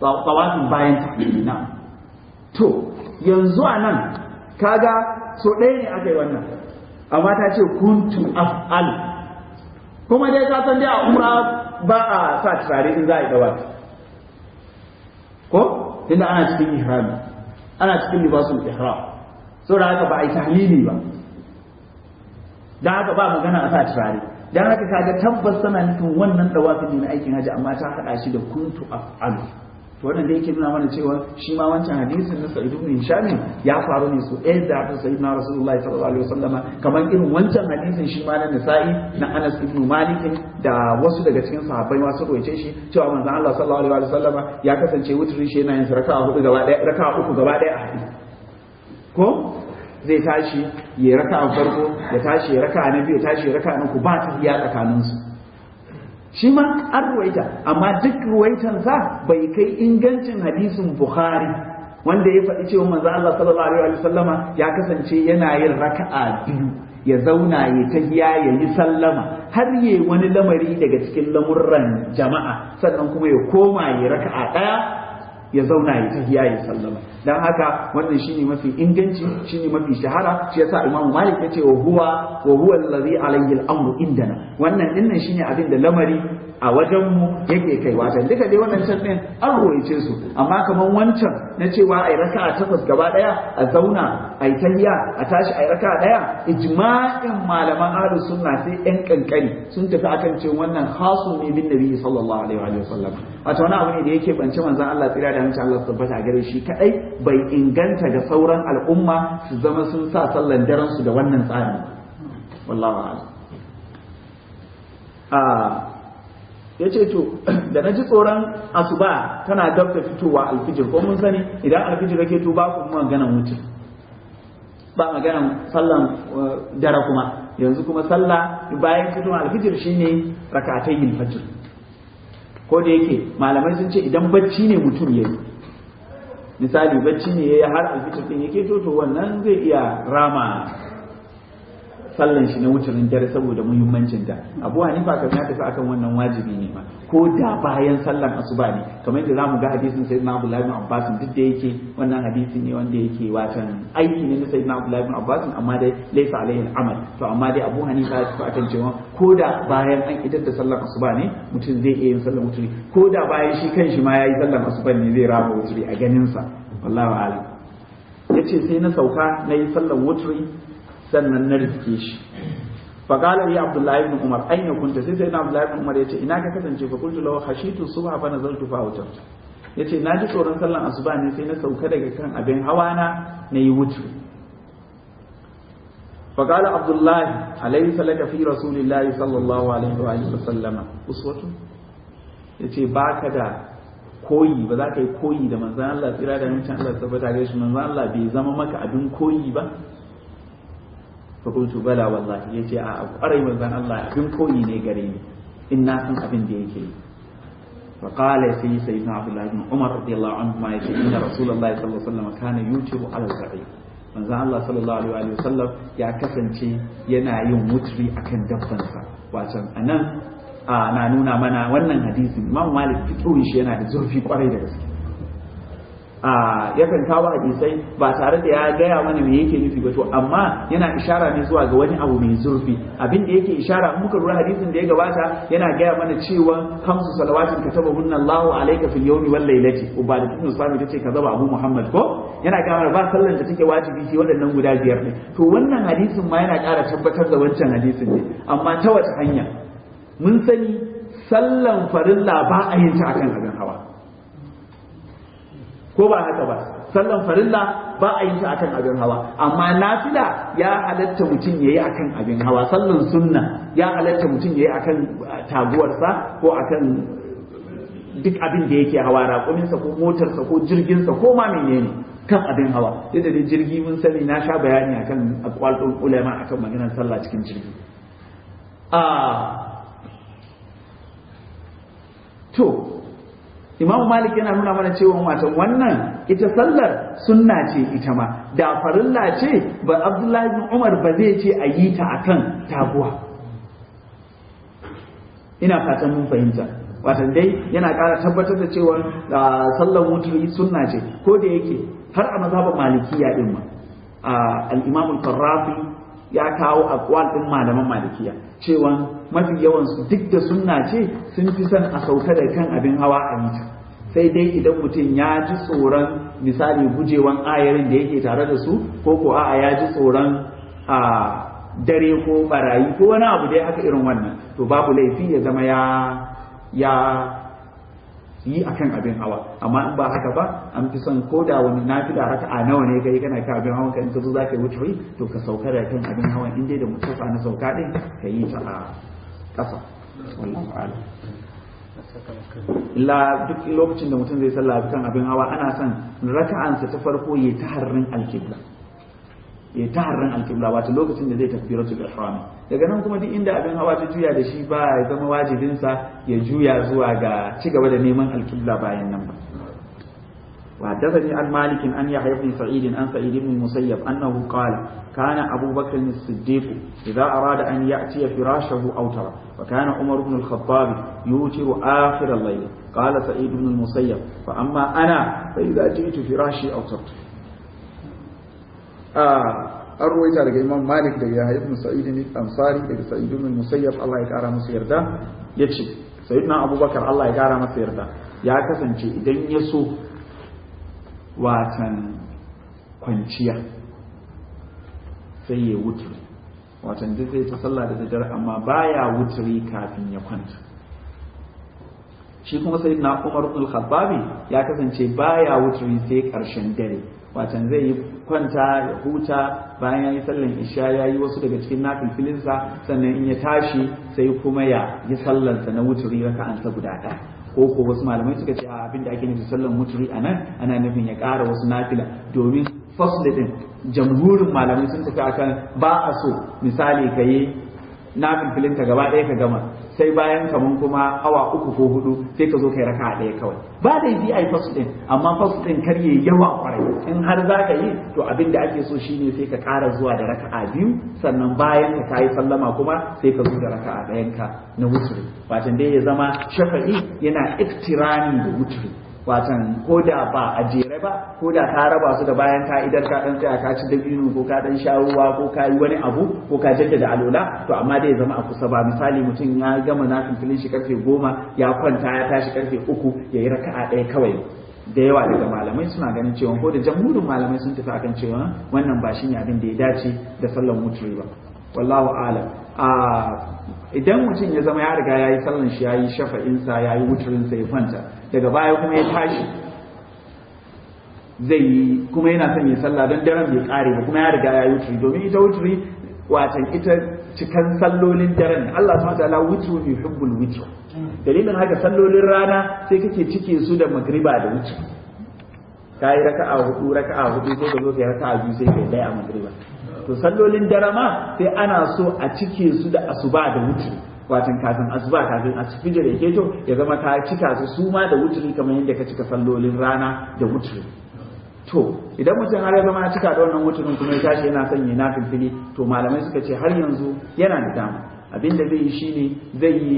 tawafin bayan tahlili na to yanzu a nan kaga so ɗaya ne aka yi wannan amma ta ce kuntu af'al kuma dai ka san dai a umra ba a sa turare in za a yi dawafi ko tunda ana cikin ihrami ana cikin libasul ihram saboda haka ba a yi tahlili ba dan haka ba magana a sa turare dan haka kaga tabbas tana nufin wannan dawafin ne na aikin haji amma ta hada shi da kuntu af'alu to wannan da yake nuna mana cewa shi ma wancan hadisin na Sa'id ibn Hisham ya faru ne so ɗaya da ta Sayyidina Rasulullahi sallallahu alaihi wasallama kamar irin wancan hadisin shi ma na Nisa'i na Anas ibn Malik da wasu daga cikin sahabbai ma su roice shi cewa manzon Allah sallallahu alaihi wasallama ya kasance wutrin shi yana yin raka'a hudu gaba ɗaya raka'a uku gaba ɗaya a hadisi ko zai tashi ya raka a farko ya tashi ya raka na biyu ya tashi ya raka na uku ba ta iya tsakaninsu shi ma an ruwaita amma duk ruwaitan sa bai kai ingancin hadisin bukhari wanda ya faɗi cewa manzo Allah sallallahu alaihi wa sallama ya kasance yana yin raka'a biyu ya zauna ya tahiya ya yi sallama har yi wani lamari daga cikin lamurran jama'a sannan kuma ya koma ya raka'a ɗaya ya zauna ya tahiya ya sallama dan haka wannan shine mafi inganci shine mafi shahara shi yasa imamu malik yace wa huwa wa huwa allazi alayhi al-amru indana wannan dinnan shine abin da lamari a wajen mu yake kai wata duka dai wannan can din an ruwaice su amma kaman wancan na cewa ai raka'a takwas gaba daya a zauna ai tahiya a tashi ai raka'a daya ijma'in malaman ahlus sunna sai yan kankani sun tafi akan cewa wannan khasu ne bin nabi sallallahu alaihi wa sallam wato wani abu ne da yake bance manzon Allah tsira da hancin Allah tabbata gare shi kadai bai inganta ga sauran al'umma su zama sun sa sallan daren su da wannan tsari wallahu a'lam a yace to da na ji tsoron asuba tana dab da fitowa alfijir ko mun sani idan alfijir yake to ba ku maganan mutum ba maganan sallan dare kuma yanzu kuma sallah bayan fitowar alfijir shine rakatayil fajr ko da yake malamai sun ce idan bacci ne mutum ya yi misali bacci ne ya yi har alfitar ɗin yake to to wannan zai iya rama sallan shi na wucin dare saboda muhimmancin ta abu hanifa kan ya tafi akan wannan wajibi ne ma ko da bayan sallan asuba ne kamar yadda zamu ga hadisin sayyidina abdullahi ibn abbas duk da yake wannan hadisi ne wanda yake watan aiki ne na sayyidina abdullahi ibn abbas amma dai laysa alaihi al-amal to amma dai abu hanifa ya tafi akan cewa ko da bayan an idar da sallan asuba ne mutum zai iya yin sallan wuturi ko da bayan shi kanshi ma yayi sallan asuba ne zai raba wuturi a ganin sa wallahi a'lam yace sai na sauka na yi sallan wuturi sannan na rike shi fa qala ya abdullahi ibn umar aina kunta sai sai na abdullahi ibn umar yace ina ka kasance fa qultu lahu khashitu subha fa nazaltu fa awtar yace na ji tsoron sallan asuba ne sai na sauka daga kan abin hawa na nayi wutu fa qala abdullahi alayhi salaka fi rasulillahi sallallahu alaihi wa alihi wasallama uswatu yace baka da koyi ba za ka yi koyi da manzon Allah tsira da mutum Allah tabbata ga shi manzon Allah bai zama maka abin koyi ba fakultu bala wallahi ya ce a ƙwarai manzan Allah abin koyi ne gare ni in na san abin da yake yi fa qala sai sayyidina abdullahi ibn umar radiyallahu anhu ma yace inna rasulullahi sallallahu alaihi wasallam kana yutiru ala al manzan Allah sallallahu alaihi wasallam ya kasance yana yin wutri akan dabbansa wato anan na nuna mana wannan hadisin imam malik fiqhin shi yana da zurfi kwarai da gaske yakan kawo hadisai ba tare da ya gaya mana me yake nufi ba to amma yana ishara ne zuwa ga wani abu mai zurfi abin da yake ishara in muka lura hadisin da ya gabata yana gaya mana cewa kamsu salawatin katabahunna Allahu alayka fil yawmi wal laylati ubada ibn sami tace kaza ba Abu Muhammad ko yana gaya mana ba sallan da take wajibi ce waɗannan guda biyar ne to wannan hadisin ma yana ƙara tabbatar da wancan hadisin ne amma ta wace hanya mun sani sallan farilla ba a yin ta akan abin hawa ko ba haka ba sallan farilla ba a yin ta akan abin hawa amma nafila ya halatta mutum yayi akan abin hawa sallan sunna ya halatta mutum yayi akan taguwarsa ko akan duk abin da yake hawa raƙuminsa ko motarsa ko jirginsa ko ma menene kan abin hawa yadda da jirgi mun sani na sha bayani akan aqwal ulama akan maganar sallah cikin jirgi a to Imam Malik yana nuna mana cewa watan wannan ita sallar sunna ce ita ma da farilla ce ba Abdullahi bin Umar ba zai ce a yi ta akan taguwa ina fatan mun fahimta watan dai yana ƙara tabbatar da cewa sallar wuturi sunna ce ko da yake har a mazhaban malikiya din ma al-imam al-qarrafi ya kawo aqwal din malaman malikiya cewa mafi yawan su duk da sunna ce sun fi son a sauka da kan abin hawa a yi sai dai idan mutum ya ji tsoron misali gujewan ayarin da yake tare da su ko ko a'a ya ji tsoron a dare ko barayi ko wani abu dai haka irin wannan to babu laifi ya zama ya ya yi akan abin hawa amma in ba haka ba an fi son ko da wani nafila haka a nawa ne kai kana kan abin hawa ka in ka zo zaka wuce to ka sauka da kan abin hawa in dai da mutufa na sauka din ka yi ta a ƙasa wallahu a'lam illa duk lokacin da mutum zai sallah kan abin hawa ana son raka'ansa ta farko ya ta harrin alkibla ya ta harrin alkibla wato lokacin da zai tafi rasul ihram daga nan kuma duk inda abin hawa ta juya da shi ba ya zama wajibinsa ya juya zuwa ga ci gaba da neman alkibla bayan nan ba وحدثني عن مالك أن يحيى بن سعيد عن سعيد بن المسيب أنه قال كان أبو بكر الصديق إذا أراد أن يأتي فراشه أوتر وكان عمر بن الخطاب يوتر آخر الليل قال سعيد بن المسيب فأما أنا فإذا جئت فراشي أوترت آه أرويت على الإمام مالك ده يحيى بن سعيد الأنصاري ده سعيد بن المسيب الله يكرم مسير ده يكشف سيدنا أبو بكر الله يكرم مسير ده ya kasance idan ya so watan kwanciya sai ya wuturi watan duk zai ta sallah da daddare amma baya wuturi kafin ya kwanta shi kuma sai na umar ibn al ya kasance baya wuturi sai karshen dare watan zai yi kwanta ya huta bayan ya yi sallan isha ya yi wasu daga cikin nafilfilinsa sannan in ya tashi sai kuma ya yi sallansa na wuturi raka'ansa guda ɗaya ko ko wasu malamai suka ce a abinda ake nufi sallan muturi a nan ana nufin ya ƙara wasu nafila domin fasli din jamhurin malamai sun tafi akan ba a so misali ka yi nafin filinta gaba ɗaya ka gama sai bayan kaman kuma awa uku ko hudu sai ka zo kai raka ɗaya kawai ba da yi ai fasu din amma fasu din kar yayi yawa kwarai in har za ka yi to abin da ake so shine sai ka ƙara zuwa da raka'a biyu sannan bayan ka kayi sallama kuma sai ka zo da raka'a ɗayan ka na wuturi watan dai ya zama shafa'i yana iktirani da wuturi watan ko da ba a jere ba ko da ka raba su da bayan ka idan ka dan tsaya ka ci dabino ko ka dan sha ruwa ko ka yi wani abu ko ka jaddada alola to amma dai ya zama a kusa ba misali mutum ya gama nafin filin shi karfe goma ya kwanta ya tashi karfe uku ya yi raka'a ɗaya kawai da yawa daga malamai suna ganin cewa ko da jamhurin malamai sun tafi akan cewa wannan ba shine abin da ya dace da sallan wuturi ba wallahu alam a idan mutum ya zama ya riga ya yi sallan shi ya yi shafa'insa ya yi wuturinsa ya kwanta daga baya kuma ya tashi zai yi kuma yana son ya sallah don daren bai kare ba kuma ya riga ya yi wuturi domin ita wuturi watan ita cikan sallolin daren Allah subhanahu wataala wutru yuhibbul witr dalilin haka sallolin rana sai kake cike su da magriba da wutri kai raka'a hudu raka'a hudu ko ka zo kai raka'a biyu sai kai daya a magriba to sallolin dare ma sai ana so a cike su da asuba da wutri watan kafin asuba kafin asfijir ya keto ya zama ka cika su su ma da wutri kamar yadda ka cika sallolin rana da wutri to idan mutum har ya zama ya cika da wannan wuturin kuma ya tashi yana son ya nafil fili to malamai suka ce har yanzu yana da dama abin da zai yi shine zai yi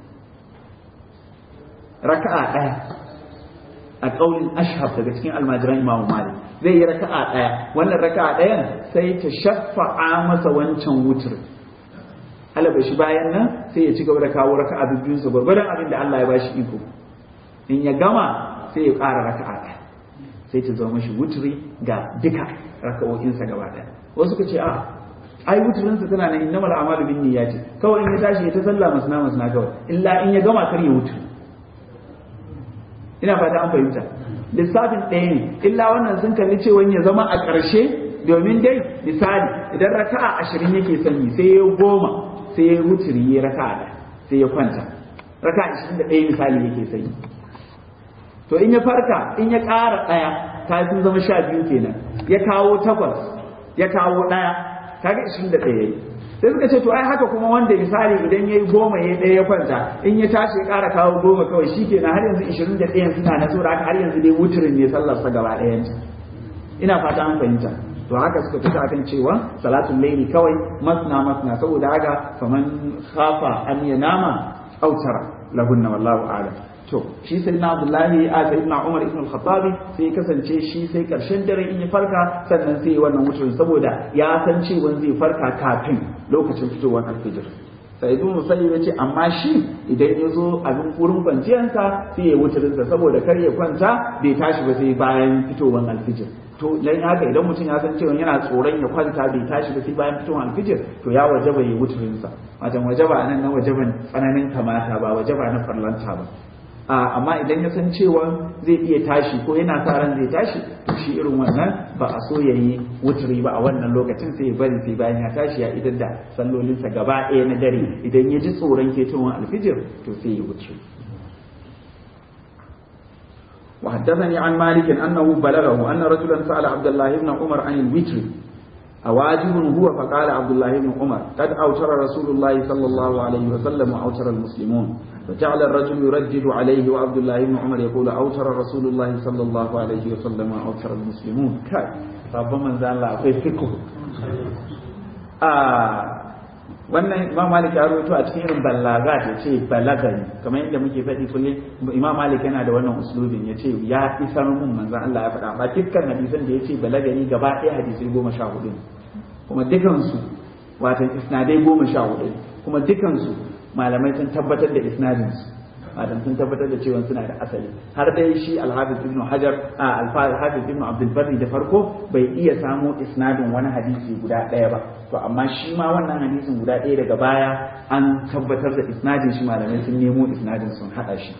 raka'a ɗaya a ƙaunin ashhab daga cikin almajiran imamu malik zai yi raka'a ɗaya wannan raka'a ɗayan sai ta shafa'a masa wancan wutur alaba shi bayan nan sai ya ci gaba da kawo raka'a bibiyunsa gwargwadon abin da Allah ya bashi iko in ya gama sai ya ƙara raka'a ɗaya sai ta zama shi wuturi ga duka raka'o'insa gaba ɗaya wasu ka ce a ai wuturinsa tana nan innamal a'malu bin niyyati kawai in ya tashi ya ta sallah masna masna kawai illa in ya gama kar ya wutu ina fata an fahimta lissafin ɗaya ne illa wannan sun kalli cewa ya zama a ƙarshe domin dai misali idan raka'a ashirin yake sanyi sai ya goma sai ya wuturi ya raka'a da sai ya kwanta raka'a ashirin da ɗaya misali yake sanyi to in ya farka in ya ƙara ɗaya ta sun zama sha biyu kenan ya kawo takwas ya kawo ɗaya kaga ishirin da ɗaya yayi sai suka ce to ai haka kuma wanda misali idan yayi goma ya ɗaya ya kwanta in ya tashi ya ƙara kawo goma kawai shi kenan har yanzu ishirin da ɗayan suna na saboda haka har yanzu dai wuturin ne sallarsa gaba ɗayan ina fata an fahimta to haka suka fita akan cewa salatul laili kawai masna masna saboda haka faman khafa an yanama autara lahunna wallahu a'lam to shi sai na Abdullahi a sai na Umar ibn al-Khattabi sai kasance shi sai karshen dare in ya farka sannan sai wannan wuturin saboda ya san cewa zai farka kafin lokacin fitowar alfijir sai ibn Musayyib ya ce amma shi idan ya zo abin wurin kwanciyarsa sai ya wuturinsa saboda kar ya kwanta bai tashi ba sai bayan fitowar alfijir to dan haka idan mutum ya san cewa yana tsoron ya kwanta bai tashi ba sai bayan fitowar alfijir to ya wajaba ya wuturinsa wajen wajaba nan na wajaban tsananin kamata ba wajaba na farlanta ba amma idan ya san cewa zai iya tashi ko yana sa ran zai tashi to shi irin wannan ba a so yayi wuturi ba a wannan lokacin sai ya bari sai bayan ya tashi ya idan da sallolinsa gaba ɗaya na dare idan ya ji tsoron ketowar alfijir to sai ya wuturi وحدثني عن مالك أنه بلغه أن رجلا سأل عبد الله بن عمر عن الوتر أواجب هو فقال عبد الله بن عمر قد أوتر رسول الله صلى الله عليه وسلم وأوتر المسلمون فجعل الرجل يردد عليه وعبد الله بن عمر يقول أوتر رسول الله صلى الله عليه وسلم وأوتر المسلمون كاي ربما زال الله في فقه آه wannan imam malik ya rawaito a cikin irin ballaga ya ce balagani kamar yadda muke faɗi kullum imam malik yana da wannan uslubin ya ce ya isar mun manzon Allah ya faɗa ba dukkan hadisan da ya ce balagani gaba ɗaya hadisai goma sha hudu kuma dukansu watan isnadai goma sha hudu kuma dukansu malamai sun tabbatar da isnadinsu watan sun tabbatar da cewa suna da asali har dai shi alhafiz ibn hajar a alhafiz ibn abdul barri da farko bai iya samo isnadin wani hadisi guda ɗaya ba to amma shi ma wannan hadisin guda ɗaya daga baya an tabbatar da isnadin shi malamai sun nemo isnadin sun haɗa shi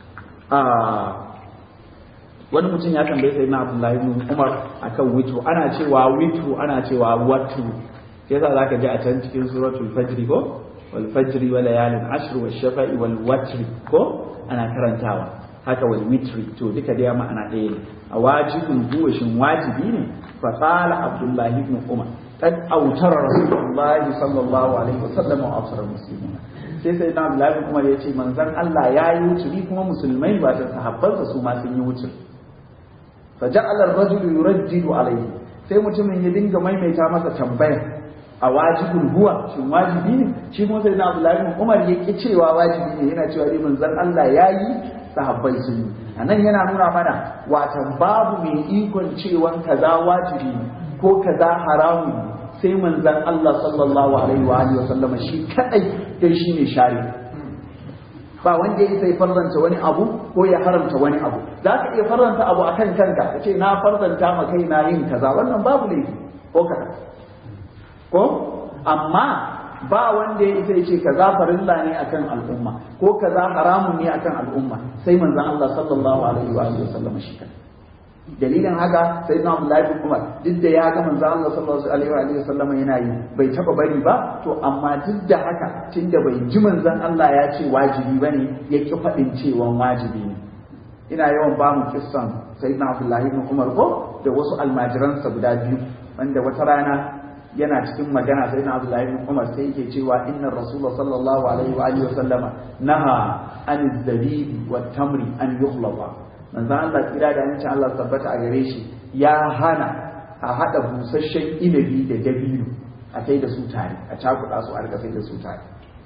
wani mutum ya tambaye sai na abdullahi ibn umar akan witru ana cewa witru ana cewa watru sai yasa zaka ji a can cikin suratul fajr ko wal fajr wa layalin ashr wa shafa'i wal watr ko ana karantawa haka wal witri to duka dai ma'ana ɗaya ne a wajibin huwa shin wajibi ne fa qala abdullahi ibn umar قد أوتر رسول الله صلى الله عليه وسلم وأوتر المسلمين sai sai na Abdullahi Umar ya ce manzon Allah ya yi wuturi kuma musulmai ba da sahabbansa su ma sun yi wuturi fa ja'ala ar-rajulu yurajjidu alayhi sai mutumin ya dinga maimaita masa tambaya a wajibul huwa shin wajibi ne shi kuma sai na Abdullahi Umar ya ki cewa wajibi ne yana cewa dai manzon Allah ya yi sahabbai sun yi anan yana nuna mana watan babu mai ikon cewa kaza wajibi ne ko kaza haramun sai manzan Allah sallallahu alaihi wa alihi wasallam shi kadai dai shine shari ba wanda ya sai faranta wani abu ko ya haramta wani abu za ka iya faranta abu akan kanka ka ce na faranta ma kai na yin kaza wannan babu laifi ko kaza ko amma ba wanda ya isa ce kaza farilla ne akan al'umma ko kaza haramun ne akan al'umma sai manzan Allah sallallahu alaihi wa alihi wasallam shi kadai dalilin haka sai na Abdullahi bin Umar duk da ya ga manzo Allah sallallahu alaihi wa sallam yana yi bai taba bari ba to amma duk da haka tunda bai ji manzon Allah ya ce wajibi bane ya ki fadin cewa wajibi ne ina yawan ba mu kissan sayyidina Abdullahi bin Umar ko da wasu almajiransa guda biyu wanda wata rana yana cikin magana sai na Abdullahi bin Umar sai yake cewa inna Rasulullah sallallahu alaihi wa alihi wa sallama naha an zabibi wat tamri an yukhlaqa manzon Allah kira da amincin Allah tabbata a gare shi ya hana a haɗa busasshen inabi da dabino a kai da su tare a cakuɗa su a rika sai da su tare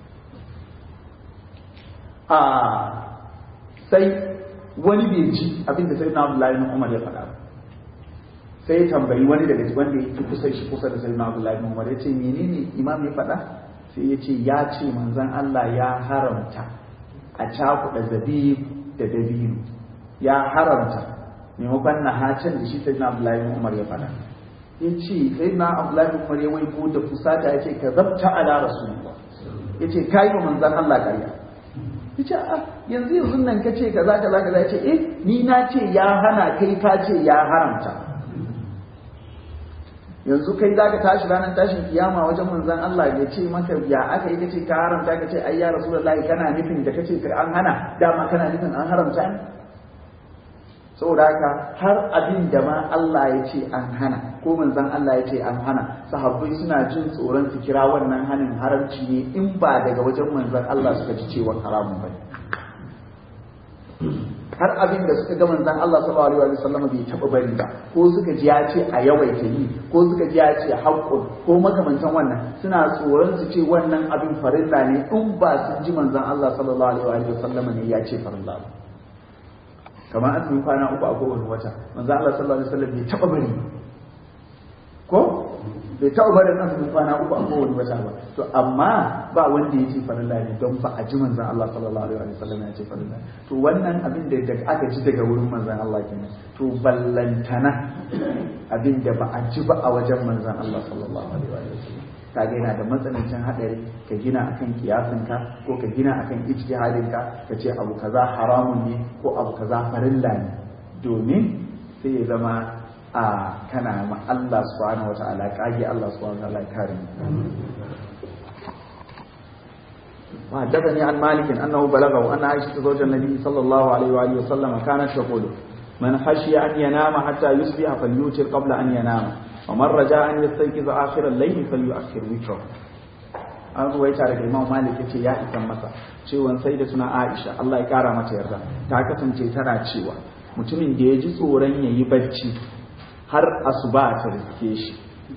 a sai wani bai ji abinda sai na Abdullahi bin Umar ya faɗa sai ya tambayi wani daga wanda yake kusa shi kusa da sai na Abdullahi bin Umar ya ce menene imam ya faɗa sai ya ce ya ce manzon Allah ya haramta a cakuɗa zabib da dabino ya haramta maimakon na hacin da shi sai na Abdullahi bin Umar ya faɗa ya ce sai na Abdullahi bin Umar ya waiko da fusata ya ce ka zabta ala rasulullah ya ce ka yi wa manzan Allah ƙarya ya ce a yanzu yanzu nan ka ce kaza kaza kaza ya ce eh ni na ce ya hana kai ka ce ya haramta yanzu kai za ka tashi ranar tashin kiyama wajen manzan Allah ya ce maka ya aka yi ka ce ka haramta ka ce ai ya rasulullahi kana nufin da ka ce an hana dama kana nufin an haramta ne saboda haka har abin da ma Allah ya ce an hana ko manzon Allah ya ce an hana sahabbai suna jin tsoron su kira wannan hanin haramci ne in ba daga wajen manzon Allah suka ji cewa haramun ba har abin da suka ga manzon Allah sallallahu alaihi wasallam bai taba bari ba ko suka ji ya ce a yawaita yi ko suka ji ya ce haqqun ko makamantan wannan suna tsoron su ce wannan abin farilla ne in ba sun ji manzon Allah sallallahu alaihi wasallam ne ya ce farilla ba kamar azumin kwana uku a kowane wata manzon Allah sallallahu alaihi wasallam bai taba bari ko bai taɓa barin azumin kwana uku a kowane wata ba to amma ba wanda ya ce farilla ne don ba a ji manzan Allah sallallahu alaihi wa sallam ya ce farilla to wannan abin da aka ji daga wurin manzan Allah kenan to ballantana abin da ba a ji ba a wajen manzan Allah sallallahu alaihi wa sallam kaga yana da matsanancin hadari ka gina akan kiyasinka ko ka gina akan ijtihadinka ka ce abu kaza haramun ne ko abu kaza farilla ne domin sai ya zama a kana ma Allah subhanahu wata'ala kage Allah subhanahu wata'ala kare وحدثني عن مالك انه بلغه ان عائشه زوج النبي صلى الله عليه واله وسلم كانت تقول من خشي ان ينام حتى يصبح فليوتر قبل ان ينام ومن رجاء ان يستيقظ اخر الليل فليؤخر وتره an ruwaita daga imam malik ya ce ya isan masa cewan sai da suna aisha Allah ya kara mata yarda ta kasance tana cewa mutumin da ya ji tsoron ya yi barci har asuba ta riske shi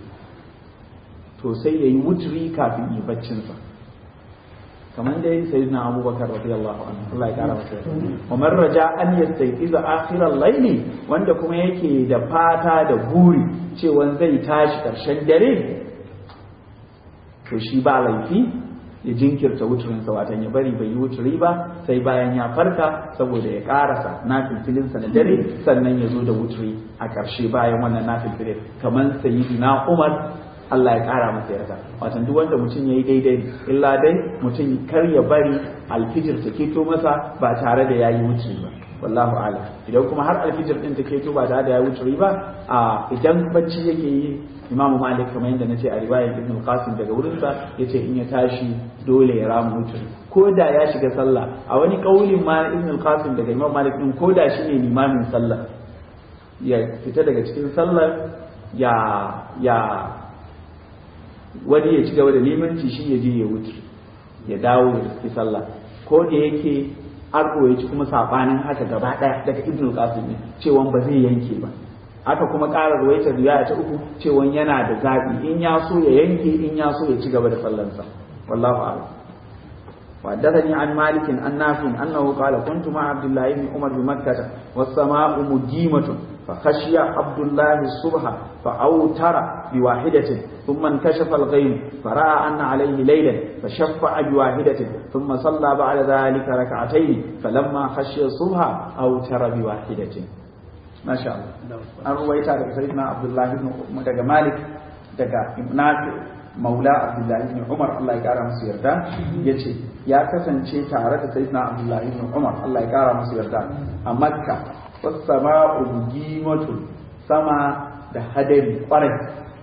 to sai ya yi wuturi kafin yi baccinsa kamar da yin sayyidina abubakar radiyallahu anhu Allah ya kara masa wa man raja an yastayqiza akhiral layli wanda kuma yake da fata da buri cewa zai tashi karshen dare to shi ba laifi ya jinkirta wuturinsa watan ya bari bai yi wuturi ba sai bayan ya farka saboda ya karasa na filfilinsa na dare sannan ya zo da wuturi a ƙarshe bayan wannan na filfilin kamar sayyidina umar Allah ya ƙara masa yarda watan duk wanda mutum ya yi daidai illa dai mutum kar ya bari alfijir ta keto masa ba tare da ya yi wuturi ba wallahu a'lam idan kuma har alfijir din ta keto ba tare da ya wuturi ba a idan bacci yake yi imamu malik kamar yadda nace a riwayar ibn qasim daga wurinsa yace in ya tashi dole ya ramu wuturi ko da ya shiga sallah a wani kaulin ma ibn qasim daga imam malik din ko da shine limamin sallah ya fita daga cikin sallar ya ya wani ya ci gaba da limanci shi ya je ya wuce ya dawo ya riski sallah ko da yake an ci kuma sabanin haka gaba daya daga ibn qasim ne cewa ba zai yanke ba aka kuma ƙara ruwaitar riwaya ta uku cewa yana da zaɓi in ya so ya yanke in ya so ya ci gaba da sallansa wallahu a'lam وحدثني عن مالك عن نافع انه قال كنت مع عبد الله بن عمر بمكه والسماء مجيمه فخشي عبد الله الصبح فاوتر بواحده ثم انكشف الغيم فراى ان عليه ليلا فشفع بواحده ثم صلى بعد ذلك ركعتين فلما خشي الصبح اوتر بواحده ما شاء الله an ruwaita daga sayyidina abdullahi ibn daga malik daga nafi maula abdullahi ibn umar Allah ya kara musu yarda yace ya kasance tare da sayyidina abdullahi ibn umar Allah ya kara musu yarda a makka was sama'u gimatun sama da hadari kwarai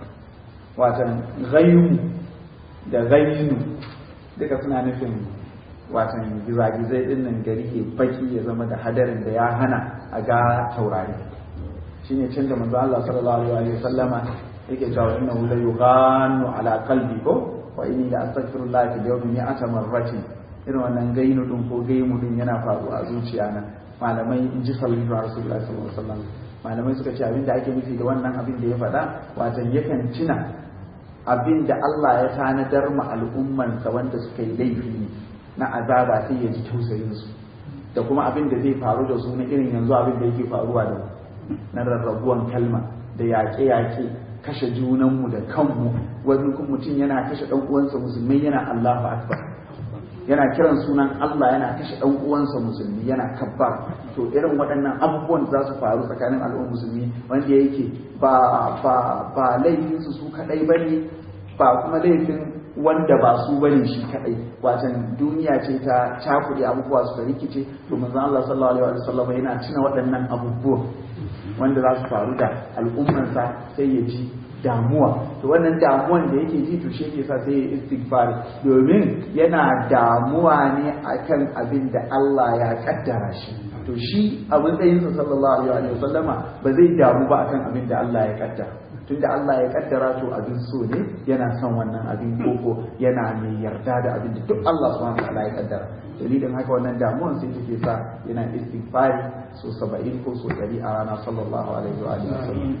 watan ghaymu da ghaynu duka suna nufin watan gizagizai din nan gari ke baki ya zama da hadarin da ya hana a ga taurari shine cin da manzo Allah sallallahu alaihi wa sallama yake cewa innahu la yughanu ala qalbi ko wa inni la astaghfirullah fi yawmi mi'ata marrati irin wannan gainu din ko gaimu din yana faruwa a zuciya na malamai in ji sallallahu alaihi sallallahu alaihi wasallam malamai suka ce abin da ake nufi da wannan abin da ya faɗa watan yakan tuna abin da Allah ya tanadar ma al'ummansa wanda suka yi laifi na azaba sai ya ji tausayin su da kuma abin da zai faru da su na irin yanzu abin da yake faruwa da na rarrabuwan kalma da yaƙe-yaƙe kashe junanmu da kanmu wani mutum yana kashe ɗan uwansa musulmi yana Allahu akbar yana kiran sunan Allah yana kashe ɗan uwansa musulmi yana kabbar to irin waɗannan abubuwan za su faru tsakanin al'ummar musulmi wanda yake ba ba ba laifin su su kadai bane ba kuma laifin wanda ba su bane shi kadai watan duniya ce ta cakuɗe abubuwa su rikice to manzon Allah sallallahu alaihi wasallam yana tuna waɗannan abubuwan wanda za su faru da al'ummarsa sai ya ji damuwa to wannan damuwan da yake ji to shi yake sa sai ya istighfar domin yana damuwa ne akan abin da Allah ya kaddara shi to shi a matsayinsa sallallahu alaihi wa sallama ba zai damu ba akan abin da Allah ya kaddara tunda Allah ya kaddara to abin so ne yana son wannan abin koko yana mai yarda da abin da duk Allah subhanahu wa ta'ala ya kaddara dalilin haka wannan damuwan sai take sa yana istighfari so 70 ko so 100 a rana sallallahu alaihi wa alihi wasallam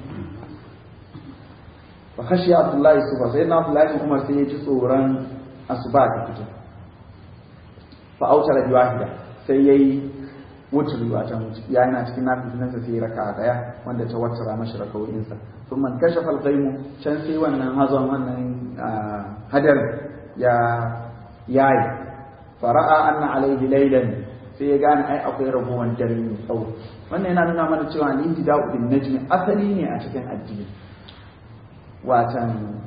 fa khashi Abdullahi suba sai na Abdullahi kuma sai ya ji tsoron asuba ta fito fa autara bi wahida sai yayi wuturi wata ya yana cikin nafilinsa sai ya raka daya wanda ta wattara mashi rakawoyinsa sun man kashe falgaimu can sai wannan hazon wannan hadar ya yayi fara'a anna alaihi laylan sai ya gane ai akwai rabuwan dare mai tsawo wannan yana nuna mana cewa al-intida'u bin najmi asali ne a cikin addini watan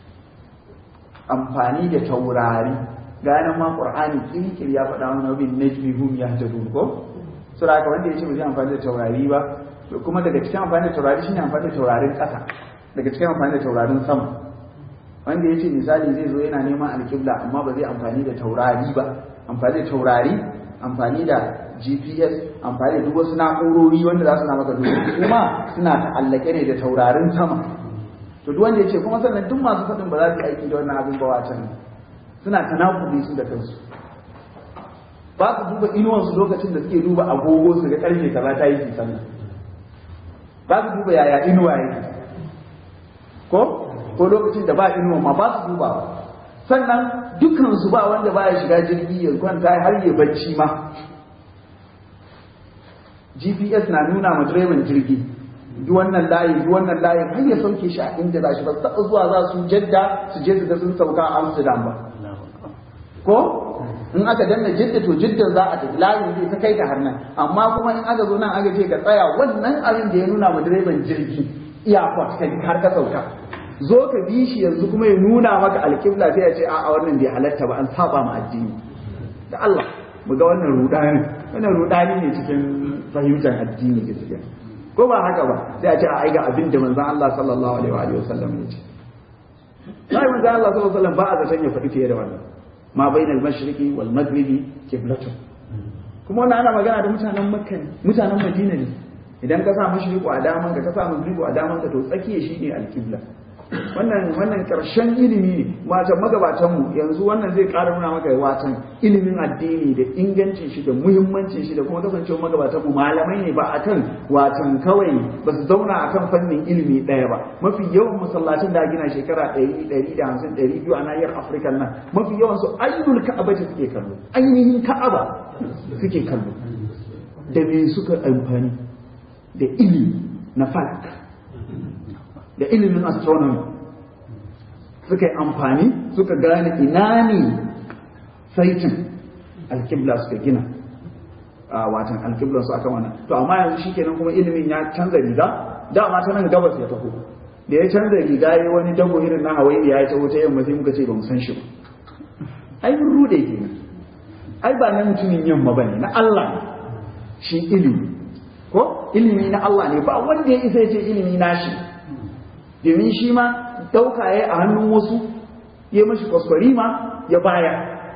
amfani da taurari ganin ma qur'ani kirkir ya faɗa mana bin najmi hum yahtadun ko sura haka wanda yace ba zai amfani da taurari ba to kuma daga cikin amfani da taurari shine amfani da taurarin ƙasa daga cikin amfani da taurarin sama wanda yace misali zai zo yana neman alƙibla amma ba zai amfani da taurari ba amfani da taurari amfani da GPS amfani da duk wasu na'urori wanda za su na maka duk kuma suna ta'allake ne da taurarin sama to duk wanda yace kuma sannan duk masu faɗin ba za su aiki da wannan abin ba wacan suna tanakuli su da kansu ba su duba inuwansu lokacin da suke duba agogo su ga karfe kaza ta yi su sannan ba su duba yaya inuwa yake ko ko lokacin da ba inuwa ma ba su duba ba sannan dukkan su ba wanda ba ya shiga jirgi ya kwanta har ya bacci ma GPS na nuna ma direban jirgi duk wannan layi duk wannan layin har ya sauke shi a inda za shi ba su taɓa zuwa za su jadda su je su ga sun sauka a Amsterdam ba ko in aka danna jidda to jidda za a tafi layin zai ta kai ka har nan amma kuma in aka zo nan aka ce ka tsaya wannan abin da ya nuna ma direban jirgi airport kai har ka sauka zo ka bi shi yanzu kuma ya nuna maka alƙibla sai ya ce a wannan bai halatta ba an saba ma addini da Allah mu ga wannan rudani wannan rudani ne cikin fahimtar addini gaskiya ko ba haka ba sai a ce a ai ga abin da manzon Allah sallallahu alaihi wa sallam ya ce sai manzon Allah sallallahu alaihi wa sallam ba a zaton ya faɗi fiye da wannan ma bainal mashriqi wal maghribi qiblatun kuma wannan ana magana da mutanen makka ne mutanen madina ne idan ka sa mashriqu a daman ka ka sa maghribu a daman ka to tsakiya shine alqibla wannan wannan karshen ilimi ne wata magabatan mu yanzu wannan zai ƙara nuna maka watan ilimin addini da ingancin shi da muhimmancin shi da kuma kasancewa magabatan mu malamai ne ba akan watan kawai ba su zauna akan fannin ilimi ɗaya ba mafi yawan masallacin da gina shekara ɗari ɗari da hamsin ɗari biyu a nahiyar afirka nan mafi yawan su ainihin ka'aba ce suke kallo ainihin ka'aba suke kallo da me suka amfani da ilimi na falak da ilimin astronomy suka yi amfani suka gane ina ne saitin alkibla suka gina a watan alkiblan su akan wannan to amma yanzu shikenan kuma ilimin ya canza riga dama ta nan gabas ya taho da ya canza riga ya wani dago irin na hawaii ya taho ta yamma sai muka ce ba mu san shi ba ai mun rude kenan ai ba na mutumin yamma bane na Allah shi ilimi ko ilimi na Allah ne ba wanda ya isa ya ce ilimi na shi domin shi ma ɗauka ya a hannun wasu ya mashi kwaskwari ma ya baya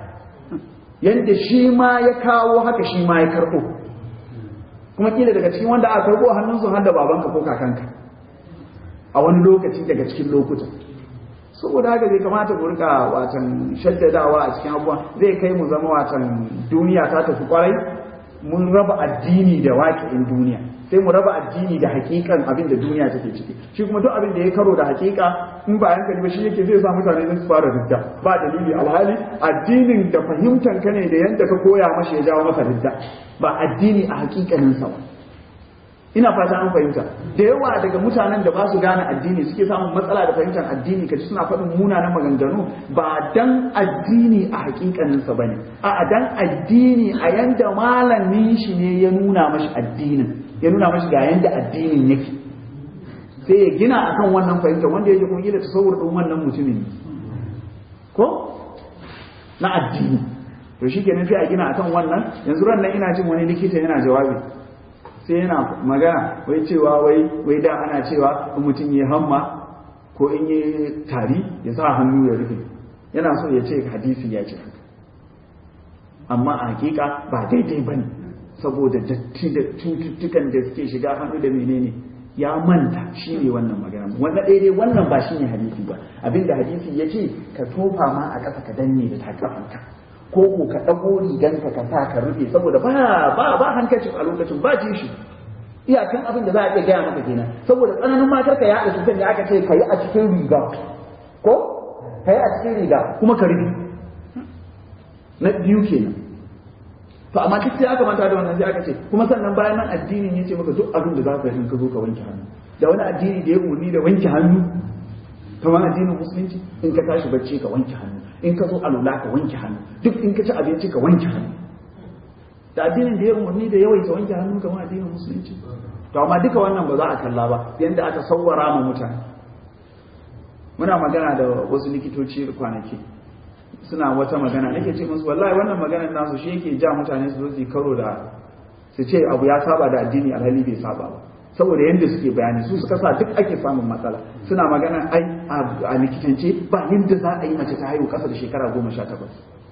yadda shi ma ya kawo haka shi ma ya karɓo kuma kila daga cikin wanda aka karɓo hannunsu har da babanka ko kakanka a wani lokaci daga cikin lokutan saboda haka zai kamata ku rika watan shaddadawa a cikin abubuwa zai kai mu zama watan duniya ta tafi kwarai mun raba addini da waƙi'in duniya sai mu raba addini da hakikan abin da duniya take ciki shi kuma duk abin da ya karo da hakika in ba hankali ba shi yake zai sa mutane su fara ridda ba dalili alhali addinin da fahimtan ka ne da yanda ka koya mashi ya jawo masa ridda ba addini a hakikanin sa ba ina fata an fahimta da yawa daga mutanen da ba su gane addini suke samun matsala da fahimtar addini kaji suna faɗin munanan maganganu ba dan addini a hakikanin sa bane a dan addini a yanda malamin shi ne ya nuna mashi addinin ya nuna mashi ga yanda addinin yake sai ya gina akan wannan fahimta wanda yake kuma gina tasawur din wannan mutumin ko na addini to shikenan sai a gina akan wannan yanzu ran nan ina jin wani likita yana jawabi sai yana magana wai cewa wai wai da ana cewa in mutum ya hamma ko in yi tari ya sa hannu ya rufe yana so ya ce hadisi ya ce haka amma a hakika ba daidai ba ne saboda datti da cututtukan da suke shiga hannu da menene ya manta shi ne wannan magana wanda daidai wannan ba shi ne hadisi ba abinda hadisi ya ce ka tofa ma a ƙasa ka danne da takafanka ko ko ka ɗago riganka ka sa ka rufe saboda ba ba ba hankacin a lokacin ba ji shi iyakan abin da za a iya gaya maka kenan saboda tsananin matar ka ya haɗa cutar da aka ce ka yi a cikin riga ko ka yi a cikin riga kuma ka rufe na biyu kenan to amma duk sai aka manta da wannan sai aka ce kuma sannan bayan nan addinin ya ce maka duk abin da za ka yi in ka zo ka wanke hannu da wani addini da ya umarni da wanke hannu kamar addinin musulunci in ka tashi bacci ka wanke hannu in ka zo alula ka wanke hannu duk in ka ci abinci ka wanke hannu da addinin da ya umarni da yawaita wanke hannu kamar addinin musulunci to amma duka wannan ba za a kalla ba yanda aka sawwara ma mutane muna magana da wasu likitoci kwanaki suna wata magana nake ce musu wallahi wannan maganar nasu shi yake ja mutane su zo su karo da su ce abu ya saba da addini alhali bai saba ba saboda yadda suke bayani su suka sa duk ake samun matsala suna magana ai a likitance ba yadda za a yi mace ta haihu kasa da shekara goma sha takwas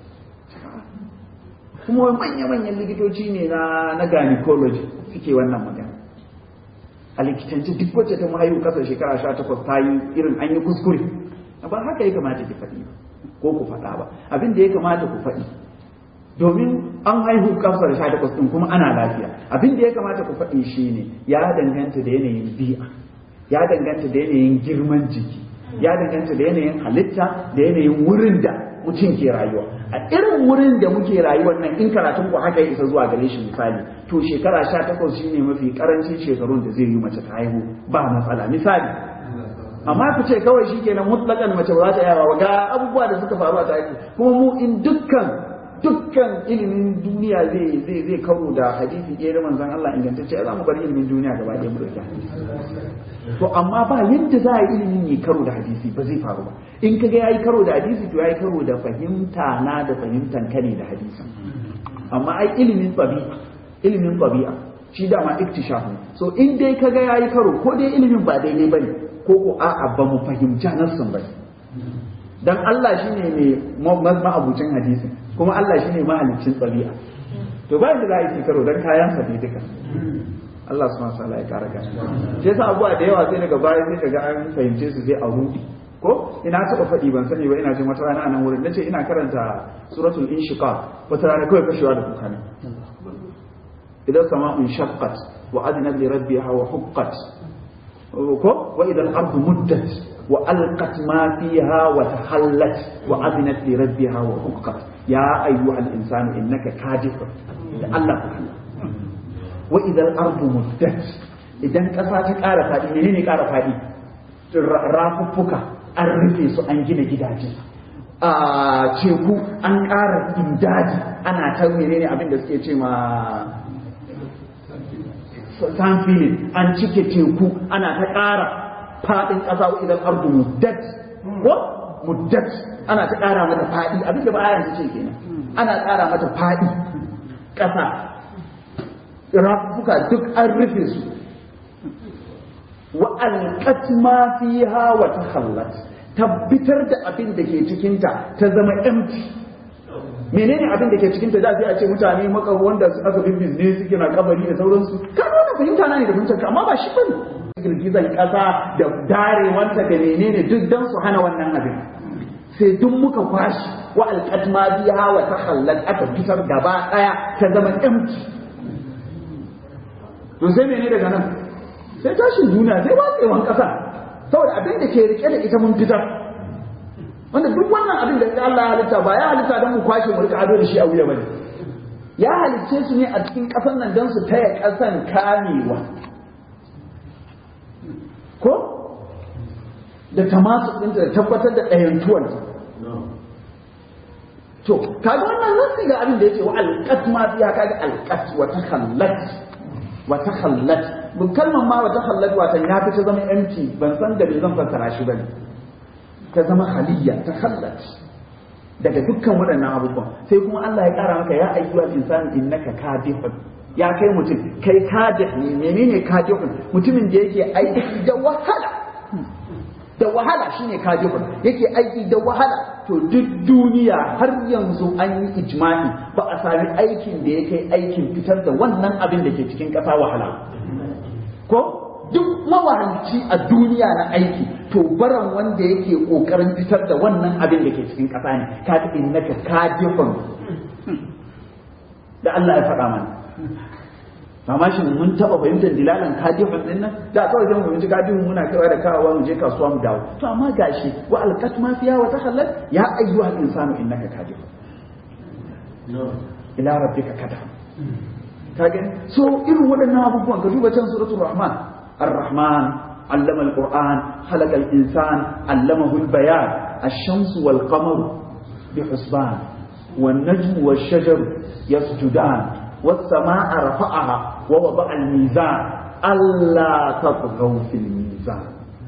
kuma manya-manyan likitoci ne na na gynecology suke wannan magana a likitance duk wacce ta haihu kasa da shekara sha takwas ta yi irin an yi kuskure ba haka ya kamata ki faɗi ba ko ku faɗa ba abin da ya kamata ku faɗi domin an haihu kasa da sha takwas ɗin kuma ana lafiya abin da ya kamata ku faɗi shi ne ya danganta da yanayin bi'a ya danganta da yanayin girman jiki ya danganta da yanayin halitta da yanayin wurin da mutum ke rayuwa a irin wurin da muke rayuwar nan in karatun ku haka ya isa zuwa gare shi misali to shekara sha takwas shine mafi karancin shekarun da zai yi mace ta haihu ba matsala misali amma ku ce kawai shi kenan mutlakan mace ba za ta yawa ga abubuwa da suka faru a tarihi kuma mu in dukkan dukkan ilimin duniya zai zai zai karo da hadisi ɗaya da manzon Allah ingantacce za mu bar ilimin duniya gaba ɗaya mu dauki hadisi to amma ba yadda za a yi ilimin yi karo da hadisi ba zai faru ba in kaga yayi karo da hadisi to yayi karo da fahimta na da fahimtan ka ne da hadisi amma ai ilimin tabi'a ilimin tabi'a shi dama iktishaf ne so in dai kaga yayi karo ko dai ilimin ba daidai bane ko ko a'a ba mu fahimci nassin ba dan Allah shine mai ma'abucin hadisi kuma Allah shine mahaliccin ɗabi'a to ba da za a yi karo dan kayan sa ne duka Allah subhanahu wa ta'ala ya kara gani shi yasa abuwa da yawa sai daga baya sai kaga an fahimce su sai a rudi ko ina taɓa faɗi ban sani ba ina jin wata rana a nan wurin nace ina karanta suratul inshiqaq wata rana kawai fashewa da kuka ne idan sama'un shaqqat wa adnat li rabbiha wa huqqat ko wa idan ardu muddat wa alqat ma fiha wa tahallat wa adnat li rabbiha wa huqqat ya ayyuhal insanu innaka kadif da Allah wa idan ardu muddat idan kasa ta ƙara faɗi menene ƙara faɗi rafuffuka an rufe su an gina gidaje a teku an ƙara indaji ana ta menene abin da suke ce ma san filin an cike teku ana ta ƙara faɗin ƙasa wa idan ardu muddat ko muddat ana ta ƙara mata faɗi abin da ba ayan ta ce kenan ana ƙara mata faɗi ƙasa rafuka duk an rufe su wa alqat ma fiha wa takhallat tabbatar da abin da ke cikinta ta zama empty menene abin da ke cikinta da sai a ce mutane maka wanda aka bin ne suke na kabari da sauransu ka wannan fahimta na ne da fahimtar amma ba shi bane girgizan kasa da darewanta da menene duk dan su hana wannan abin sai duk muka kwashi wa alqat ma biha wa takhallat aka fitar gaba daya ta zama empty to sai menene daga nan sai tashin duniya sai watsewan kasa saboda abin da ke rike da ita mun fitar wanda duk wannan abin da Allah ya halitta ba ya halitta don mu kwashe mu rika ado da shi a wuya bane ya halicce su ne a cikin ƙasar nan don su taya ƙasan kamewa ko da tamasu ɗinta da tabbatar da ɗayantuwan to kaga wannan nasi ga abin da yake wa alqat ma fiya kaga alqat wa takhallat wa takhallat mun kalmar ma wa takhallat wa ya fi ta zama empty ban san da me zan fassara shi bane ta zama haliyya ta hallat daga dukkan waɗannan abubuwan sai kuma Allah ya ƙara maka ya ayyuhal insani innaka kadihun ya kai mutum kai kadih ne menene kadihun mutumin da yake aiki da wahala da wahala shine kajibun yake aiki da wahala to duk duniya har yanzu an yi ijma'i ba a sami aikin da ya kai aikin fitar da wannan abin da ke cikin ƙasa wahala ko duk mawahalci a duniya na aiki to baran wanda yake ƙoƙarin fitar da wannan abin da ke cikin ƙasa ne ka ta innaka kajibun da Allah ya faɗa mana amma shi mun taba fahimtar dilalan kadihun din nan da kawai zan fahimci kadihun muna kaiwa da kawawa mu je kasuwa mu dawo to amma gashi wa alqat ma fiya wa takhallat ya ayyuha al-insanu innaka kadihun ila rabbika kadah kage so irin waɗannan abubuwan ka duba can suratul rahman ar-rahman allama al-qur'an khalaqa al-insan allamahu al-bayan ash-shamsu wal-qamaru bihusban wan-najmu wash-shajaru yasjudan والسماء رفعها ووضع الميزان ألا تطغوا في الميزان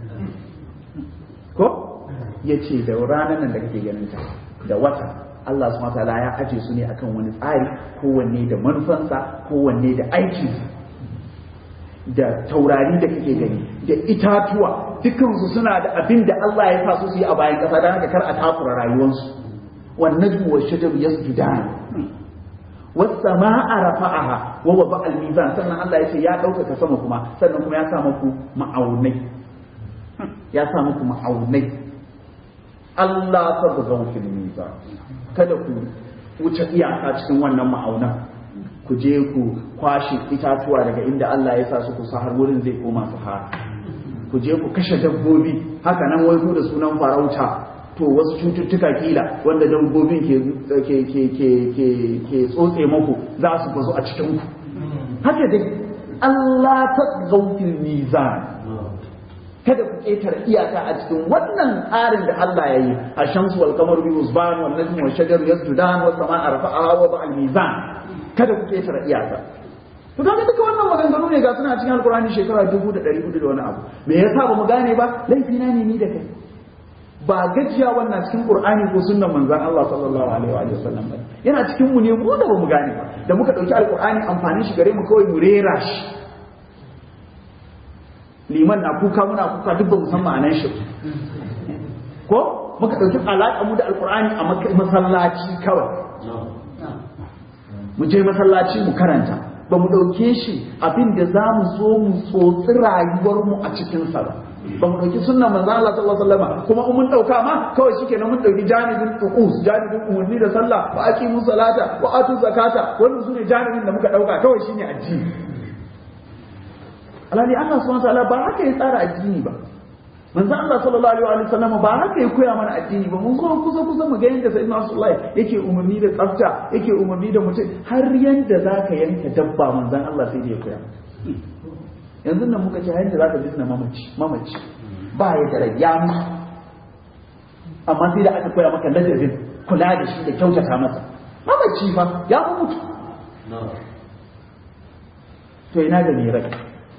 ko ya ce da ranar nan da kake ganin ta da wata Allah subhanahu wataala ya aje su ne akan wani tsari kowanne da manufansa kowanne da aikinsa da taurari da kake gani da itatuwa dukansu suna da abin da Allah ya sa su yi a bayan ƙasa don haka kar a takura rayuwarsu wannan wa shajaru yasjudan wasama'a rafa'aha wa wada al-mizan sannan Allah ya ce ya ɗaukaka sama kuma sannan kuma ya sa muku ma'aunai ya sa muku ma'aunai Allah ta buga fil mizan kada ku wuce iyaka cikin wannan ma'aunan ku je ku kwashe itatuwa daga inda Allah ya sa su ku har wurin zai koma sahara ku je ku kashe dabbobi haka nan wai ku da sunan farauta to wasu cututtuka kila wanda dabbobin ke ke ke ke ke ke tsotse muku za su bazu a cikin ku haka dai Allah ta gaufil mizan kada ku ƙetare iyaka a cikin wannan tsarin da Allah ya yi a shamsu wal kamaru bi usban wal najmu wal shajaru yasjudan was samaa rafa'a wa al mizan kada ku ƙetare iyaka to kaga duka wannan maganganu ne ga suna cikin alkurani shekara dubu da ɗari hudu da wani abu me yasa ba mu gane ba laifi na ne ni da kai ba gajiya wannan cikin qur'ani ko sunnan manzon Allah sallallahu alaihi wa sallam ba yana cikin mu ne mu da ba mu gane ba da muka dauki alkurani amfanin shi gare mu kawai mu rera shi liman na kuka muna kuka duk ba mu san ma'anar shi ko muka dauki alaƙa mu da alkurani a masallaci kawai mu je masallaci mu karanta ba mu ɗauke shi abin da za mu so mu tsotsi rayuwarmu a cikinsa ba ba mu ɗauki sunna manzo Allah sallallahu alaihi wasallam kuma in mun ɗauka ma kawai shike nan mun ɗauki janibin tuqus janibin umarni da sallah wa aqimu salata wa atu zakata wannan sune janibin da muka ɗauka kawai shine addini alhali Allah subhanahu wa ta'ala ba haka ya tsara addini ba manzo Allah sallallahu alaihi wa sallam ba haka ya koya mana addini ba mun zo kusa kusa mu ga yanda sayyidina Rasulullah yake umarni da tsafta yake umarni da mutum har yanda zaka yanka dabba manzon Allah sai da ya koya yanzu nan muka ce har yanda zaka bisna mamaci mamaci ba ya da rayya amma sai da aka koya maka ladabin kula da shi da kyautata masa mamaci fa ya fi mutu to ina da ne rai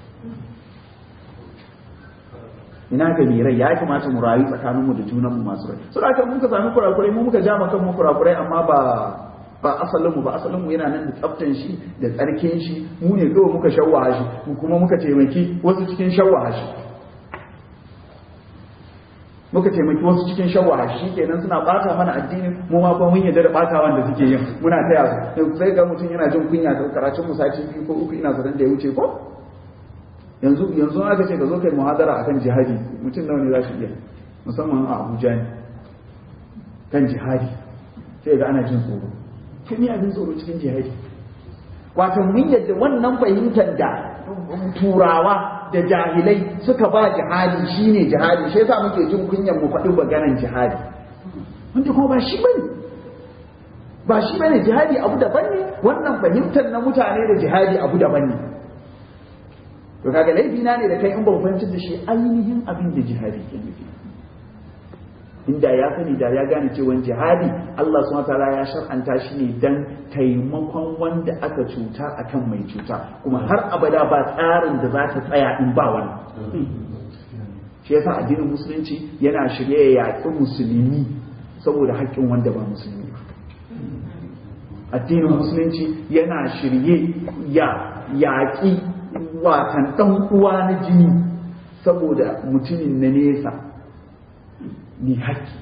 ina ga mai rai ya kamata mu rayu tsakaninmu da junanmu masu rai so da mun ka sami kurakurai mu muka ja kanmu kurakurai amma ba ba asalinmu ba asalinmu yana nan da tsaftan shi da tsarkin shi mu ne kawai muka shawwaha shi mu kuma muka taimaki wasu cikin shawwaha shi muka taimaki wasu cikin shawwaha shi kenan suna bata mana addini mu ma fa mun yarda da batawan da suke yin muna taya su sai ga mutum yana jin kunya da karatun mu sati biyu ko uku ina zaton da ya wuce ko yanzu yanzu aka ce ka zo kai muhadara akan jihadi mutum nawa ne za su iya musamman a Abuja ne kan jihadi sai ga ana jin tsoro to me abin tsoro cikin jihadi wato mun yadda wannan fahimtar da turawa da jahilai suka ba jihadi shine jihadi shi yasa muke jin kunyar mu faɗi maganan jihadi wanda kuma ba shi bane ba shi bane jihadi abu daban ne wannan fahimtar na mutane da jihadi abu daban ne to kaga laifi na ne da kai in ban fahimci da shi ainihin abin da jihadi ke nufi inda ya sani da ya gane cewa jihadi Allah subhanahu wataala ya shar'anta shi ne dan taimakon wanda aka cuta akan mai cuta kuma har abada ba tsarin da za ta tsaya in ba wani shi yasa addinin musulunci yana shirye ya yaƙi musulmi saboda haƙƙin wanda ba musulmi ba addinin musulunci yana shirye ya yaƙi watan ɗan uwa na jini saboda mutumin na nesa ni haƙƙi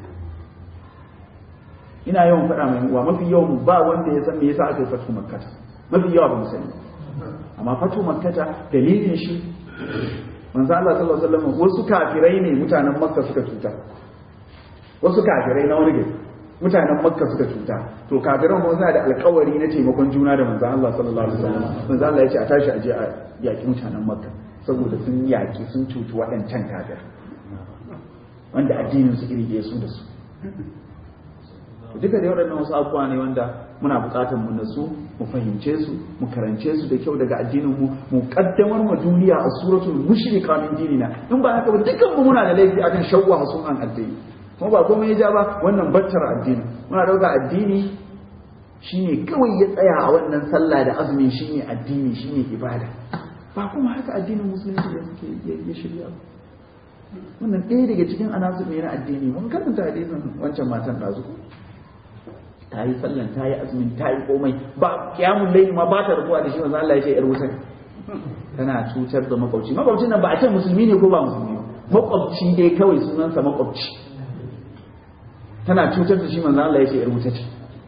ina yawan faɗa mai wa mafi yawan ba wanda ya san me yasa aka yi fatu makkata mafi yawa ba mu sani amma fatu makkata dalilin shi manzo Allah sallallahu alaihi wasallam wasu kafirai ne mutanen makka suka cuta wasu kafirai na wani gari mutanen makka suka cuta to kafiran kuma suna da alkawari na taimakon juna da manzo Allah sallallahu alaihi wasallam manzo Allah ya ce a tashi aje a yaki mutanen makka saboda sun yaki sun cuci waɗancan kafir wanda addinin su iri ɗaya su da su duka da waɗannan wasu abubuwa ne wanda muna buƙatar mu nasu mu fahimce su mu karance su da kyau daga addinin mu mu kaddamar ma duniya a suratul mushrika min dinina in ba haka ba dukkan mu muna da laifi akan shawwa sunan addini kuma ba komai ya ja ba wannan battar addini muna dauka addini shine kawai ya tsaya a wannan sallah da azumi shine addini shine ibada ba kuma haka addinin musulunci da suke ya shirya wannan ɗaya daga cikin anasu ne na addini mun karanta hadisin wancan matan ɗazu ta yi sallan ta yi azumin ta yi komai ba kiyamun laili ma ba ta rabuwa da shi manzo Allah ya ce yar wuta tana cutar da makwabci makwabcin nan ba a ce musulmi ne ko ba musulmi ba makwabci dai kawai sunansa makwabci tana cutar da shi manzo Allah ya ce yar wuta ce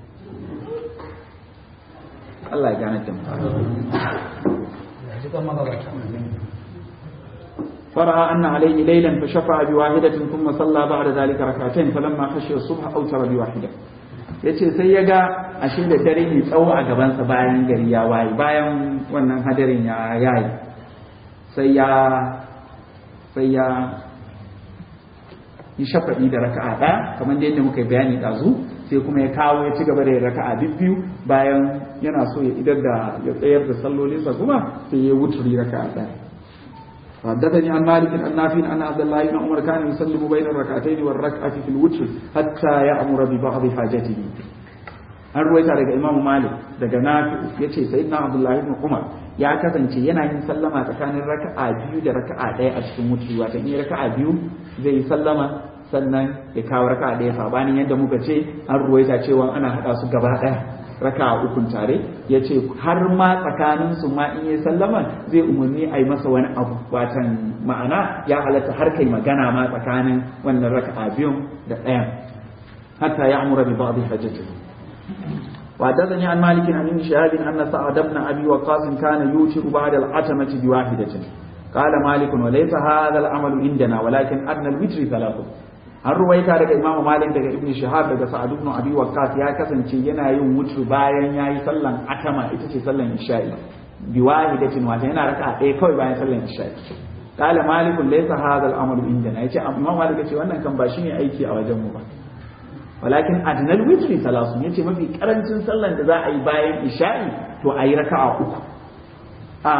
Allah ya gane da mu فرأى أن عليه ليلا فشفع بواحدة ثم صلى بعد ذلك ركعتين فلما خشي الصبح أوتر بواحدة yace sai ya ga ashe da dare mai tsawo a gabansa bayan gari ya waye bayan wannan hadarin ya yayi sai ya sai ya yi shafa'i da raka'a ɗaya kamar da yadda muka yi bayani ɗazu sai kuma ya kawo ya ci gaba da raka'a biyu bayan yana so ya idar da ya tsayar da sallolinsa kuma sai ya wuturi raka'a ɗaya حدثني عن مالك عن نافع أن عبد الله بن عمر كان يسلم بين الركعتين والركعة في الوتر حتى يأمر ببعض حاجته an ruwaita daga imamu malik daga nafi ya ce sai na abdullahi ibn umar ya kasance yana yin sallama tsakanin raka'a biyu da raka'a ɗaya a cikin mutu wata in raka'a biyu zai yi sallama sannan ya kawo raka'a ɗaya sabanin yadda muka ce an ruwaita cewa ana haɗa su gaba ɗaya raka'a ukun tare ya ce har ma tsakanin su ma in yi sallama zai umarni a yi masa wani abu watan ma'ana ya halatta har kai magana ma tsakanin wannan raka'a biyun da ɗayan hatta ya amura bi ba'dhi hajjatihi وحدثني عن مالك عن ابن شهاب ان سعد بن ابي وقاص كان يوتر بعد العتمه بواحده قال مالك وليس هذا العمل عندنا ولكن ادنى الوتر ثلاث an ruwaita daga imam malik daga ibn shahab daga sa'ad ibn abi waqqas ya kasance yana yin wutru bayan yayi sallan atama ita ce sallan isha'i bi wahidatin wata yana raka ɗaya kawai bayan sallan isha'i qala malik laysa hadha al-amr indana yace imam malik yace wannan kan ba shine aiki a wajen mu ba walakin adnal witri salasun yace mafi karancin sallan da za a yi bayan isha'i to a yi raka'a uku a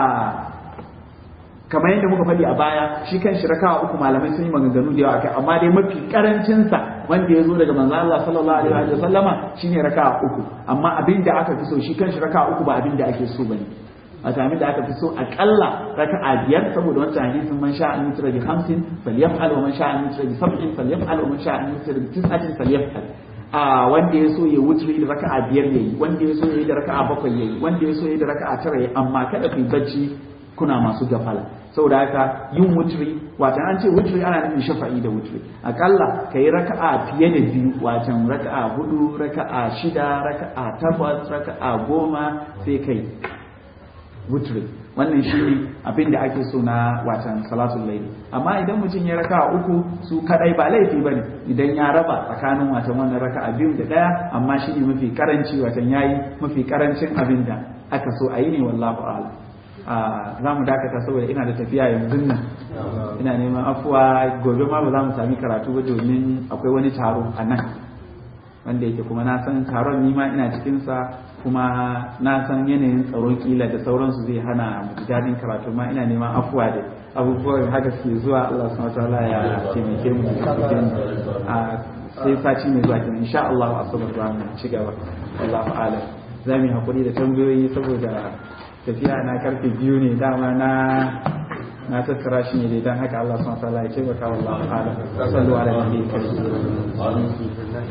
kamar yadda muka faɗi a baya shi kan shi raka'a uku malamai sun yi maganganu da yawa kai amma dai mafi karancin sa wanda ya zo daga manzo Allah sallallahu alaihi wa sallama shine raka'a uku amma abin da aka fi so shi kan shi raka'a uku ba abin da ake so bane a sami da aka fi so akalla raka'a biyar saboda wancan hadisin man sha'a an yutra bi khamsin falyaf'al wa man sha'a an yutra bi sab'in falyaf'al wa man sha'a an yutra bi tis'atin falyaf'al a wanda ya so ya wutri da raka'a biyar yayi wanda ya so ya yi da raka'a bakwai yayi wanda ya so ya yi da raka'a tara yayi amma kada ku bacci kuna masu gafala saboda haka yin wutri watan an ce wutri ana nufin shafa'i da wutri akalla kai raka'a fiye da biyu watan raka'a hudu raka'a shida raka'a takwas raka'a goma sai kai wutri wannan shi ne abin da ake so na watan salatul layli amma idan mutum ya raka uku su kadai ba laifi bane idan ya raba tsakanin watan wannan raka'a biyu da daya amma shi ne mafi karanci watan yayi mafi karancin abin da aka so a yi ne wallahu a'lam za mu dakata saboda ina da tafiya yanzu nan ina neman afuwa gobe ma ba za mu sami karatu ba domin akwai wani taro a nan wanda yake kuma na san taron ni ma ina cikinsa kuma na san yanayin tsaron kila da sauransu zai hana mu daɗin karatu ma ina neman afuwa da abubuwan haka suke zuwa Allah subhanahu wataala ya taimake mu a sai sati mai zuwa kenan insha Allah a sabar za mu ci gaba wallahu a'lam za mu yi hakuri da tambayoyi saboda tafiya na karfe biyu ne dama na na tattara shi ne dan haka Allah subhanahu wataala ya taimaka wallahu a'lam sallu ala nabiyyi karim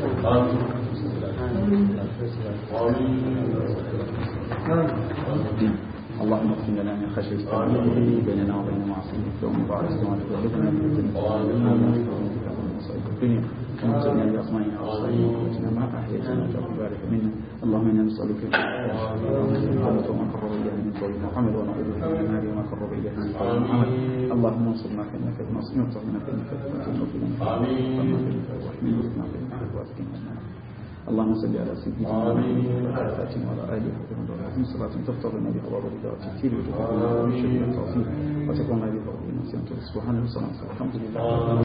اللهم اغفر لنا من خشيتك ما بيننا وبين معصيتك ومن بعد ما تبلغنا من الدنيا ومتعنا بأسمائنا وأبصارنا وقوتنا ما أحييتنا وجعل بارك منا اللهم إنا نسألك الجنة وما قرب إليها من قول محمد ونعوذ بك من النار وما قرب إليها من قول محمد اللهم انصرنا فإنك بنصر وانصرنا فإنك بنصر وفينا فإنك الرحمن وفينا فإنك الواسكين اللهم صل على سيدنا محمد وعلى آله وعلى آله وصحبه صلاة تفطر لنا بها باب الرضا والتكثير وتفضل لنا بشر التوفيق وتكون لنا بها سبحان الله الحمد لله